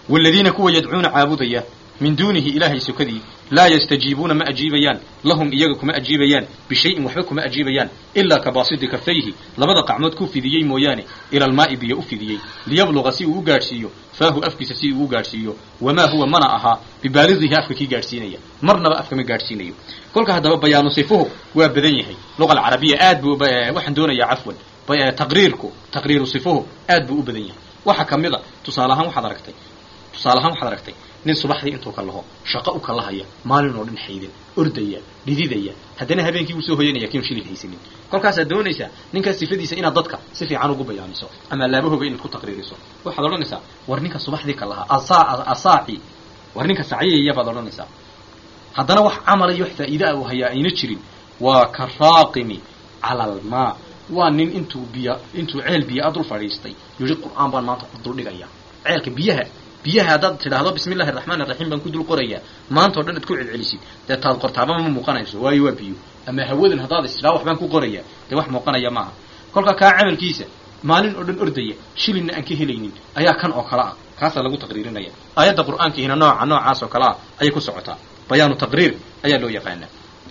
waaladiina kuwa yadcuuna caabudaya min duunihi ilaahay sokadii laa yastajiibuuna ma ajiibayaan lahum iyaga kuma ajiibayaan bishayin waxba kuma ajiibayaan ilaa ka baasidi kafayhi labada qacmood ku fidiyey mooyaane ila almaa'i biyo u fidiyey liyabluqa si uu u gaadhsiiyo faahu afkiisa si uu u gaadhsiiyo wamaa huwa mana ahaa bibaalidihi afka kii gaadhsiinaya marnaba afkama gaadhsiinayo kolka haddaba bayaanu sifuhu waa badan yahay luqa alcarabiya aad buu waxaan doonayaa cafwan taqriirku taqriiru sifuhu aad buu u badan yahay waxa ka mid a tusaale ahaan waxaad aragtay tusaale ahaan waxaad aragtay nin subaxdii intuu ka laho shaqo u kalahaya maalin oo dhan xaydin ordaya dhididaya haddana habeenkii uu soo hoyanaya kiinu shilin haysanin kolkaasaad doonaysaa ninkaas sifadiisa inaad dadka si fiican ugu bayaamiso ama laabahooga inaad ku taqriiriso waxaad odhanaysaa war ninka subaxdii ka lahaa asaaci war ninka sacyayaya baad odhanaysaa haddana wax camala iyo wax faa'iida ah uu hayaa ayna jirin waa ka raaqimi cala almaa waa nin intuu biya intuu ceel biyo a dul fadhiistay yidhi qur'aan baan maanta ku duldhigaya ceelka biyaha biyaha haddaad tidhaahdo bismi illahi araxmaan iraxiim baan ku dul qorayaa maanta o dhan ad ku celcelisid dee taad qortaaba ma muuqanayso waayo waa biyo ama hawadan haddaad istidhaa wax baan ku qorayaa dee wax muuqanaya maaha kolka kaa camalkiisa maalin oo dhan ordaya shilinna aan ka helaynin ayaa kan oo kale ah kaasaa lagu taqriirinaya aayadda qur'aankiina nooca noocaas oo kale ah ayay ku socotaa bayaanu taqriir ayaa loo yaqaanaa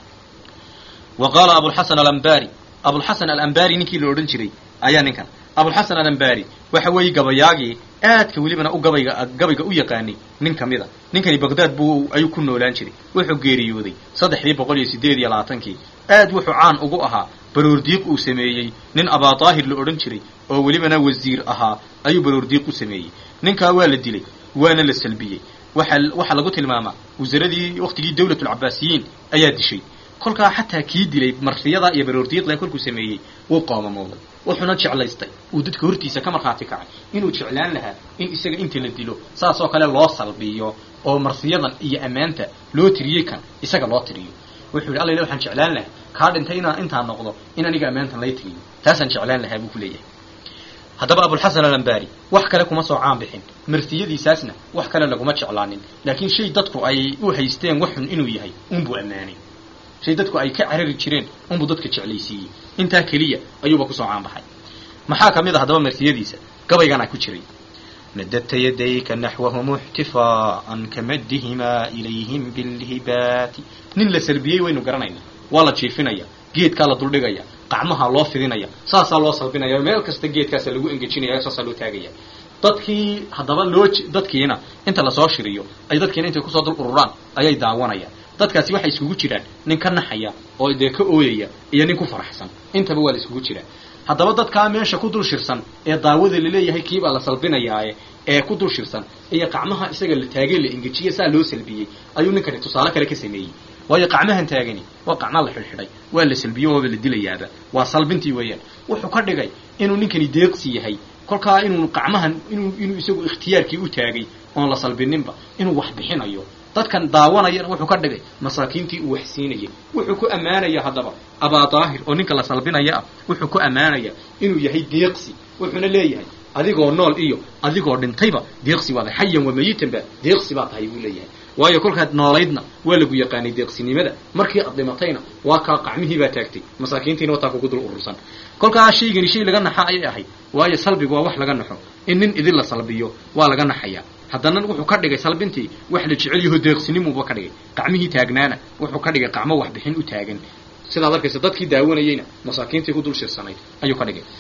wa qaala abulxasan alambari abulxasan alambari ninkii la odhan jiray ayaa ninkan abulxasan alambari waxa weeye gabayaagii aadka welibana u gabayga gabayga u yaqaanay nin ka mid a ninkani bagdaad buu ayuu ku noolaan jiray wuxuu geeriyooday saddexdii boqol iyo siddeed iyo labaatankii aad wuxuu caan ugu ahaa baroordiiq uu sameeyey nin abaadaahir la odhan jiray oo welibana wasiir ahaa ayuu baroordiiq u sameeyey ninkaa waa la dilay waana la salbiyey waxa waxaa lagu tilmaamaa wasaaradii waktigii dawlatulcabaasiyiin ayaa dishay kolkaa xataa kii dilay marfiyada iyo baroordiiqle kolkuu sameeyey wuu qoomamooday wuxuuna jeclaystay uu dadka hortiisa ka markhaati kacay inuu jeclaan lahaa in isaga inta la dilo saas oo kale loo salbiyo oo marsiyadan iyo ammaanta loo tiriyey kan isaga loo tiriyo wuxuu yidhi alla waxaan jeclaan lahaa kaa dhintay inaa intaa noqdo in aniga ammaantan lay tiriyo taasaan jeclaan lahaa buu ku leeyahay haddaba abulxasan alambari wax kale kuma soo caan bixin martiyadiisaasna wax kale laguma jeclaanin laakiin shay dadku ay u haysteen waxun inuu yahay unbuu ammaanay shay dadku ay ka carari jireen unbuu dadka jeclaysiiyey intaa keliya ayuuba kusoo caanbaxay maxaa ka mid a haddaba martiyadiisa gabayganaa ku jiray madadta yadayka naxwahum ixtifaaan kamaddihimaa ilayhim bilhibaati nin la salbiyey waynu garanayna waa la jiifinaya geedkaa la duldhigaya qacmaha loo fidinaya saasaa loo salbinaya meel kasta geedkaasa lagu engejinaya saasaa loo taagaya dadkii haddaba loo dadkiina inta lasoo shiriyo ay dadkiina intay kusoo dul ururaan ayay daawanayaan dadkaasi waxay iskugu jiraan nin ka naxaya oo dee ka ooyaya iyo nin ku faraxsan intaba waa la iskugu jiraa haddaba dadkaa meesha ku dul shirsan ee daawada laleeyahay kiibaa la salbinayaaye ee ku dul shirsan iyo qacmaha isaga la taagee la engejiye saa loo salbiyey ayuu ninkani tusaale kale ka sameeyey waayo qacmahan taagani waa qacma la xidhxidhay waa la salbiyo waaba la dilayaaba waa salbintii weeyaan wuxuu ka dhigay inuu ninkani deeqsi yahay kolkaa inuu qacmahan inuu inuu isagu ikhtiyaarkii u taagay oon la salbininba inuu wax bixinayo dadkan daawanayana wuxuu ka dhigay masaakiintii uu wax siinayay wuxuu ku ammaanaya haddaba abaadaahir oo ninka la salbinaya ah wuxuu ku ammaanaya inuu yahay deeqsi wuxuuna leeyahay adigoo nool iyo adigoo dhintayba deeqsi baad xayan wa mayitanba deeqsi baa tahay buu leeyahay waayo kolkaad noolaydna waa lagu yaqaanay deeqsinimada markii aad dhimatayna waa kaa qacmihii baa taagtay masaakiintiina wataa kugu dul urursan kolkaa shaygani shay laga naxa ayay ahayd waayo salbigu waa wax laga naxo in nin idin la salbiyo waa laga naxayaa haddana wuxuu ka dhigay salbintii wax la jecel yaho deeqsinimuuba ka dhigay qacmihii taagnaana wuxuu ka dhigay qacmo waxbixin u taagan sidaad arkaysa dadkii daawanayeyna masaakiintii ku dul shirsanayd ayuu ka dhigay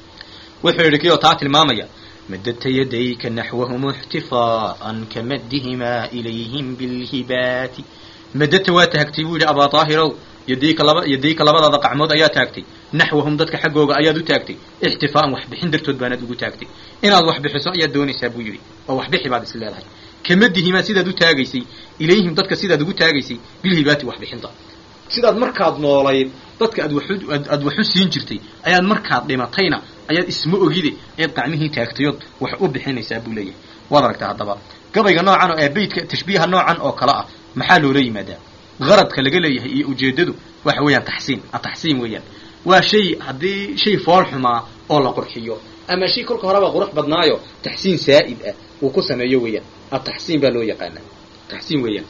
wuxuu yidhi kii oo taa tilmaamaya madadta yadayka naxwahum ixtifaaan kamaddihimaa ilayhim bilhibaati madadta waa taagtay buu yidhi abaa daahirow yadayka laba yadayka labadaada qacmood ayaa taagtay naxwahum dadka xaggooga ayaad u taagtay ixtifaaan waxbixin dartood baanaad ugu taagtay inaad wax bixiso ayaad doonaysaa buu yidhi oo waxbixi baad is leedahay kamadihimaa sidaad u taagaysay ilayhim dadka sidaad ugu taagaysay bilhibaati waxbixinta sidaad markaad noolayd dadka aad waxu aad waxu siin jirtay ayaad markaad dhimatayna ayaad isma ogide eed qacmihii taagtayood wax u bixinaysaa buu leeyahay waad aragtaa haddaba gabayga noocan oo ee beydka tashbiiha noocan oo kale ah maxaa loola yimaadaa qaradka laga leeyahay iyo ujeeddadu waxa weeyaan taxsiin ataxsiin weeyaan waa shay haddii shay fool xumaa oo la qurxiyo ama shay kolka horeba qurux badnaayo taxsiin saa'id ah uu ku sameeyo weeyaan ataxsiin baa loo yaqaanaa taxsiin weeyaan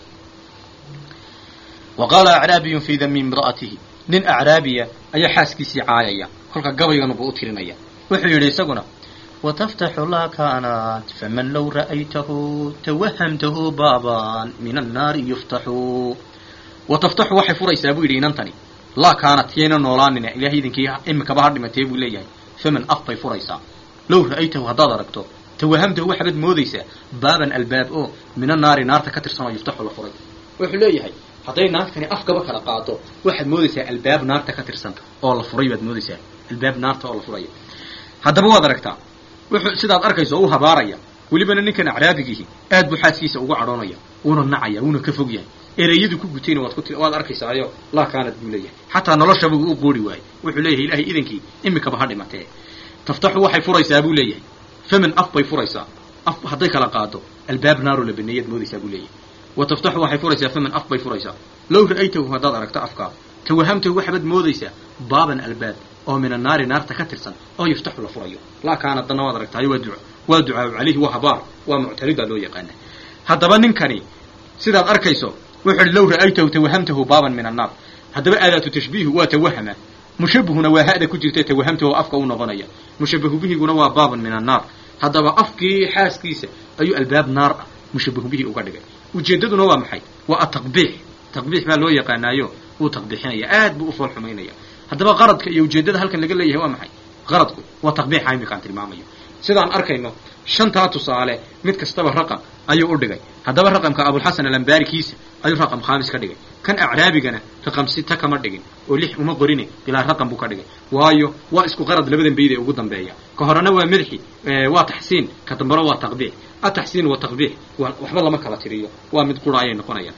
wa qaala acraabiyun fii dami imra'atihi nin acraabiya ayaa xaaskiisii caayaya kolka gabayganuba u tirinaya wuxuu yidhi isaguna وتفتح لا كانت فمن لو رأيته توهمته بابا من النار يفتح وتفتح waxay furaysaa buu yidhi inantani laa kaanat yayna noolaanina ilaahay idinkii imikaba ha dhimatee buu leeyahay faman af bay furaysaa low ra'aytahu haddaad aragto tawahamtahu waxaad moodaysaa baaban albaab oo min annaari naarta ka tirsan oo yuftaxu la furay wuxuu leeyahay hadday naagtani afkaba kala qaado waxaad moodaysaa albaab naarta ka tirsan oo la furay baad moodaysaa albaab naarta oo la furaya haddaba waad aragtaa wuxuu sidaad arkayso u habaaraya welibana ninkan acraabigiihi aad buu xaaskiisa uga cadhoonaya wuuna nacaya wuuna ka fog yahay ereyadu ku gutayna waad ku waad arkaysaayo laa kaanad buu leeyahay xataa noloshaba u qoori waayey wuxuu leeyahay ilaahay idankii imikaba ha dhimatee taftaxu waxay furaysaa buu leeyahay faman af bay furaysaa af hadday kala qaado albaab naaroo la baneeyaad moodaysaa buu leeyahay wa taftaxu waxay furaysaa faman af bay furaysaa low ra'aytahu haddaad aragto afkaa tawahamtahu waxaad moodaysaa baaban albaab oo min annaari naarta ka tirsan oo yuftaxu la furayo laa kaanad danna waad aragtaayo waa duca waa ducaau calayhi waa habaar waa muctaridaa loo yaqaana haddaba ninkani sidaad arkayso wuxuu ihi low ra'aytahu tawahamtahu baaban min annaar haddaba aadaatu tashbiihu waa tawahama mushabbihuna waa ha'da ku jirta tawahamtahu afka u noqonaya mushabbahu bihiguna waa baaban min annaar haddaba afkii xaaskiisa ayuu albaab naar ah mushabbahu bihi uga dhigay ujeeddaduna waa maxay waa ataqbiix taqbiix baa loo yaqaanaayo wuu taqbiixinaya aad buu u fool xumaynaya haddaba qaradka iyo ujeeddada halkan laga leeyahay waa maxay qaradku waa taqbiixa imikaan tilmaamayo sidaan arkayno shantaa tusaale mid kastaba raqam ayuu u dhigay haddaba raqamka abulxasan alambaarikiisa ayuu raqam khaamis ka dhigay kan acraabigana raqam sita kama dhigin oo lix uma qorine ilaa raqam buu ka dhigay waayo waa isku qarad labadan bayd ee ugu dambeeya ka horena waa madxi waa taxsiin ka dambena waa taqbiix ataxsiin wa taqbiix waxba lama kala tiriyo waa mid qura ayay noqonayaan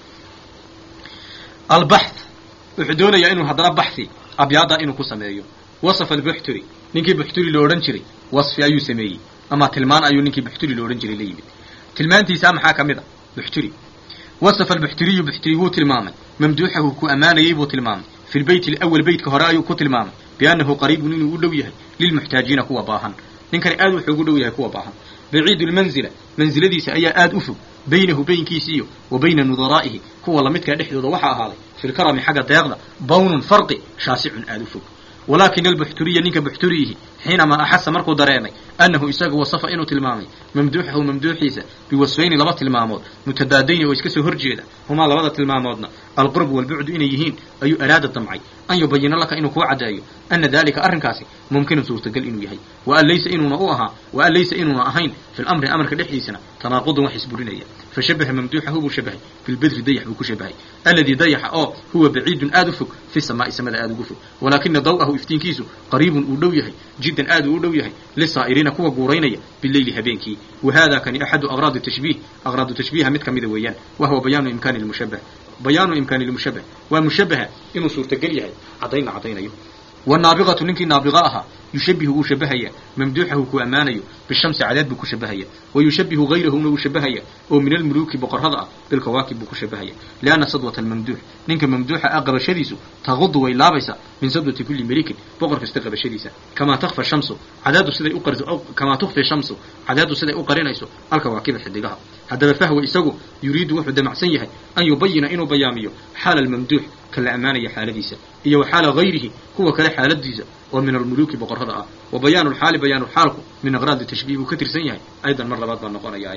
albaxth wuxuu doonayaa inuu haddana baxhi abyaada inuu ku sameeyo wasafa albuxturi ninkii buxturi lo odhan jiray wasfi ayuu sameeyey ama tilmaan ayuu ninkii buxturi lo odhan jiray la yimid tilmaantiisaa maxaa ka mid a buxturi wasafa albuxturiyu buxturi wuu tilmaamay mamduuxahu ku ammaanayey buu tilmaamay fi lbeyt alawal beytka hore ayuu ku tilmaamay biannahu qariibun inuu u dhow yahay lilmuxtaajiina kuwa baahan ninkani aad wuxuu ugu dhow yahay kuwa baahan baciidu lmanzila mansiladiisa ayaa aad u fog baynahu baynkiisiiyo wa bayna nudaraa'ihi kuwa lamidkaa dhexdooda waxaa ahaaday fi lkarami xagga deeqda bawnun farqi shaasicun aad u fog walakin albuxturiya ninka buxturiyihi xiinamaa axasa markuu dareemay annahu isaga wasafa inuu tilmaamay mamduuxahu mamduuxiisa biwasfayni laba tilmaamood mutadaadayni oo iska soo horjeeda humaa labada tilmaamoodna alqurbu walbucdu inay yihiin ayuu araada damcay an yubayina laka inuu kuu caddeeyo ana dalika arrinkaasi mumkinun suurtagal inuu yahay waan laysa inuuna u ahaa waan laysa inuuna ahayn fi lamri amarka dhexdiisana tanaaqudun wax isburinaya fashabaha mamduuxahu buu shabahay bilbedri dayax buu ku shabahay alladii dayaxa oo huwa baciidun aad u fog fi samaa'i samada aad ugu fog walaakina daw'ahu iftiinkiisu qariibun uu dhow yahay jiddan aad uu u dhow yahay lisaa'iriina kuwa guuraynaya bileyli habeenkii wa hada kani axadu aqraadi tashbiih aqraadu tashbiiha mid ka mida weeyaan wa huwa bayaanu imkaani lmushabbah bayaanu imkaani lmushabbah waa mushabbaha inuu suurtagal yahay caddayna caddaynayo والناaبغة ninkii ناaبغة ahaa يuشhaبه wuu shabahaya ممduuxahu ku ammaanayo bالشhamsi cadeed buu ku shabahaya ويuشhaبه غayrahuna wuu shabahaya oo min almuluki boqorada ah bilkawaakib buu ku shabahaya لأنa sadوة الممduux ninka mamduuxa ah qabashadiisu تغud way laabaysa min sadوةi kuli melikin boqor kasta qabashadiisa kamaa تkفى الشhamsu cadeedu siday u kamaa تkفي الشhamsu cadeedu siday u qarinayso alkawaakiba xidigaha haddaba fahwa isagu yuriidu wuxuu damacsan yahay an yubayina inuu bayaamiyo xaala almamduux ka la ammaanaya xaaladiisa iyo wa xaala hayrihi kuwa kale xaaladiisa oo min almuluuki boqorrada ah wa bayaanu lxaali bayaanu lxaalku min aqraadi tashbiih buu ka tirsan yahay aydan mar labaad baa noqonaya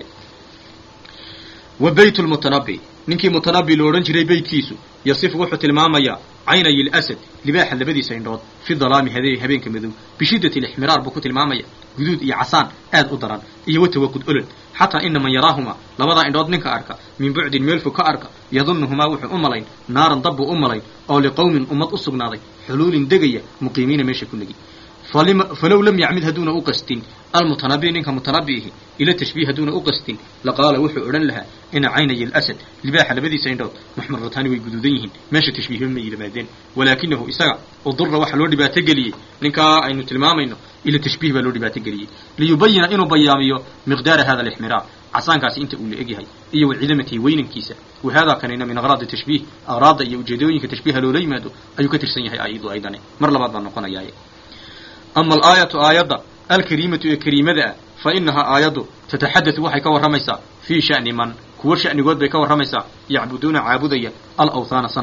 wa beyt lmutanabi ninkii mutanabi lo odhan jiray beytkiisu yasifu wuxuu tilmaamayaa caynay lasad libaaxa labadiisa indhood fi dalaami hade habeenka madow bishiddati lixmiraar buu ku tilmaamaya guduud iyo casaan aad u daran iyo watawaqud olol xataa ina man yaraahumaa labadaa indhood ninka arka min bucdin meel fog ka arka yadunuhumaa wuxuu u malayn naaran dabbuu u malayn oo liqowmin ummad u sugnaaday xuluulin degaya muqiimiina meesha ku negi falow lam yacmid hadduuna u qastin almutanabi ninka mutanabiihi ila tashbiih hadduuna u qastin laqaala wuxuu odhan lahaa ina caynay alasad libaaxa labadiisa indhood muxmarataani way guduudan yihiin meesha tashbiihba ma yimaadeen walaakinahu isaga udura waxa loo dhibaato geliyey ninkaa aynu tilmaamayno ila tashbiih baa loo dhibaato geliyey liyubayina inuu bayaamiyo miqdaara hada alixmiraar casaankaasi inta uu la egyahay iyo wa cidamatihi weynankiisa wa haadaa kanina min aqraadi tashbiih aqraadda iyo ujeedooyinka tashbiiha loola yimaado ayuu ka tirsan yahay ayadu aydane mar labaad baa noqonayaaye ama alaayatu aayadda alkariimatu ee kariimada ah fa inahaa aayaddu tataxadatu waxay ka warramaysaa fii sha'ni man kuwo sha'nigood bay ka warramaysaa yacbuduuna caabudaya alawthaana sanamka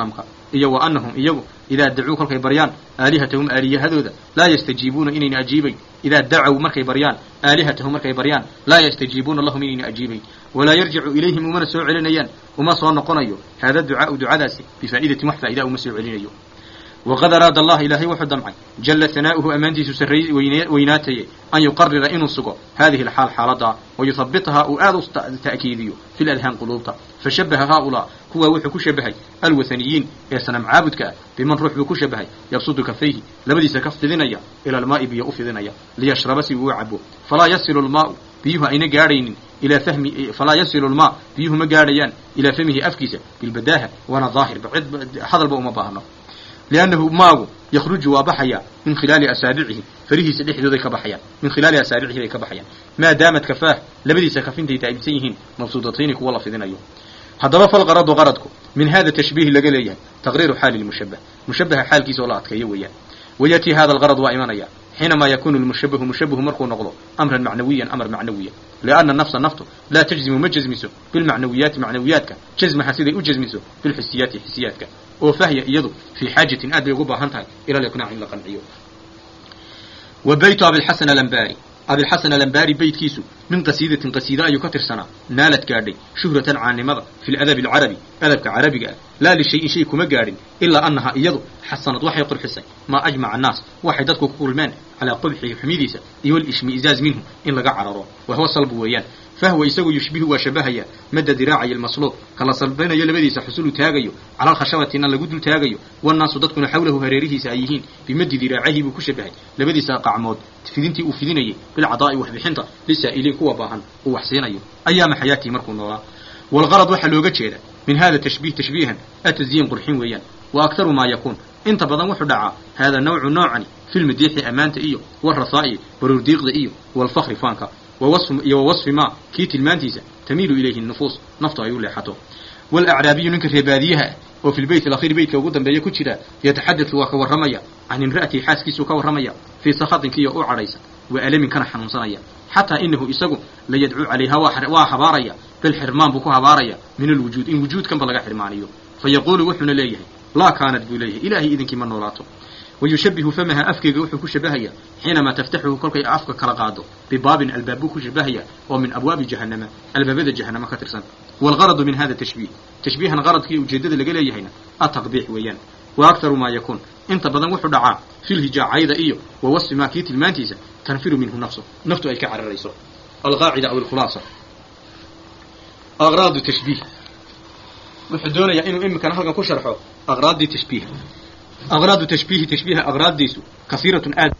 iyo wa annahum iyagu idaa dacuu kolkay baryaan aalihatahum aaliyahadooda laa yastajiibuuna inayna ajiibayn idaa dacow markay baryaan aalihatahum markay baryaan laa yastajiibuuna lahum inayna ajiibayn walaa yarjicu ilayhim umana soo celinayaan uma soo noqonayo haada ducaau ducadaasi bifaa'idatin wax faa'idaa uma soo celinayo waqad araada allah ilaahay wuxuu damcay jalla hanaa'uhu ammaantiisu sarray weynaataye an yuqarira inuu sugo hadihi alxaal xaaladaa wayuhabitahaa uu aad u ta'kiidiyo fi ladhaan quluubta fashabaha haaulaa kuwaa wuxuu ku shabahay alwathaniyiin ee sanam caabudka ah biman ruux buu ku shabahay yabsudu kafayhi labadiisa kaf fidinaya ila almaa'i biyo u fidinaya liyashraba si uu u cabo falaa yasilu lmaau biyuhu ayna gaadhaynin ilaa fahmi falaa yasilu lmaa biyuhu ma gaadhayaan ilaa fahmihi afkiisa bilbadaaha waana daahirba cid hadalba uma baahno liannahu maagu yakhruju waa baxaya min khilaali asaabicihi farihiisa dhexdooday ka baxayaan min khilaali asaabicihi bay ka baxayaan maa daamat kafaah labadiisa kaf intay taagibsan yihiin mabsuudatayni kuwa la fidinayo haddaba falqaradu qaradku min hada tashbiihi laga leeyahay taqriiru xaali lmushabah mushabaha xaalkiisa oo la adkeeyo weeyaan wayatii hada algarad waa imanaya xiinamaa yakunu lmushabahu mushabahu markuu noqdo amran macnawiyan amar macnawiya lianna nafsa naftu laa tajzimu ma jazmiso bilmacnawiyaati macnawiyaadka jazmaha siday u jazmiso bilxisiyaati xisiyaadka oo fahya iyadu fii xaajatin aad bay ugu baahan tahay ila liqnaac in la qanciyo wa baytu abilxasan alambari abilxasan alambari beytkiisu min qasiidatin qasiida ayuu ka tirsanaa naalad gaadhay shuhratan caanimada fi ladabi alcarabi adabka carabiga ah laa lishayin shay kuma gaadhin ilaa annahaa iyadu xasanad waxay qurxisay maa ajmaca annaas waxay dadku ku kulmeen calaa qubxihi xumidiisa iyo walishmiizaaz minhu in laga cararo wahuwa salbu weeyaan fahwa isagu yushbihu waa shabahaya madda diraacayo almasluub kala salbinayo labadiisa xusulu taagayo cala alkhashabatina lagu dul taagayo wannaasu dadkuna xawlahu hareerihiisa ay yihiin bimaddi diraacahi buu ku shabahay labadiisa qacmood fidintii uu fidinayay bilcadaa'i waxbixinta lisaa'iliin kuwa baahan uu wax siinayo ayaama xayaatii markuu noolaa walgarad waxaa looga jeeda min hada tashbiih tashbiihan atazyiin qurxin weeyaan wa aktaru maa yakuun inta badan wuxuu dhacaa hada nawcu noocani fi lmadiixi ammaanta iyo warasaa'i baruurdiiqda iyo walfakri faanka iyo wawasfi maa kii tilmaantiisa tamiilu ilayhi nufuus naftu ay u leexato walacraabiyu ninka reebaadiyaha ah oo fi lbeyt alakhiir beytka ugu dambeeya ku jira yataxadatu waa ka warramaya can imra'atihi xaaskiisuu ka warramaya fii sakhatinkiiyo u cadhaysa wa alamin kana xanuunsanaya xataa inahu isagu la yadcuu calayha waa habaaraya bal xirmaan buu ku habaaraya min alwujuud in wujuudkanba laga xirmaaniyo fa yaquulu wuxuuna leeyahay laa kaanat buu leeyahay ilaahay idinkii ma noolaato wayushabihu famaha afkeega wuxuu ku shabahaya xiinamaa taftaxuhu kolkay afka kala qaado bibaabin albaab buu ku shabahaya oo min abwaabi jahannama albaabada jahannama ka tirsan waalgaradu min hada tashbiih tashbiihan qaradkii ujeeddada laga leeyahayna ataqbiix weeyaan wa aktaru maa yakuun inta badan wuxuu dhacaa filhijaacayda iyo wa wasfi maa kii tilmaantiisa tanfiru minhu nafsu naftu ay ka cararayso alqaacida aw alkhulaasa aqraadu tashbiih wuxuu doonayaa inuu iminkana halkan ku sharxo aqraaddii tashbiiha aqraadu tashbiihi tashbiiha aqraaddiisu kasiiratun aad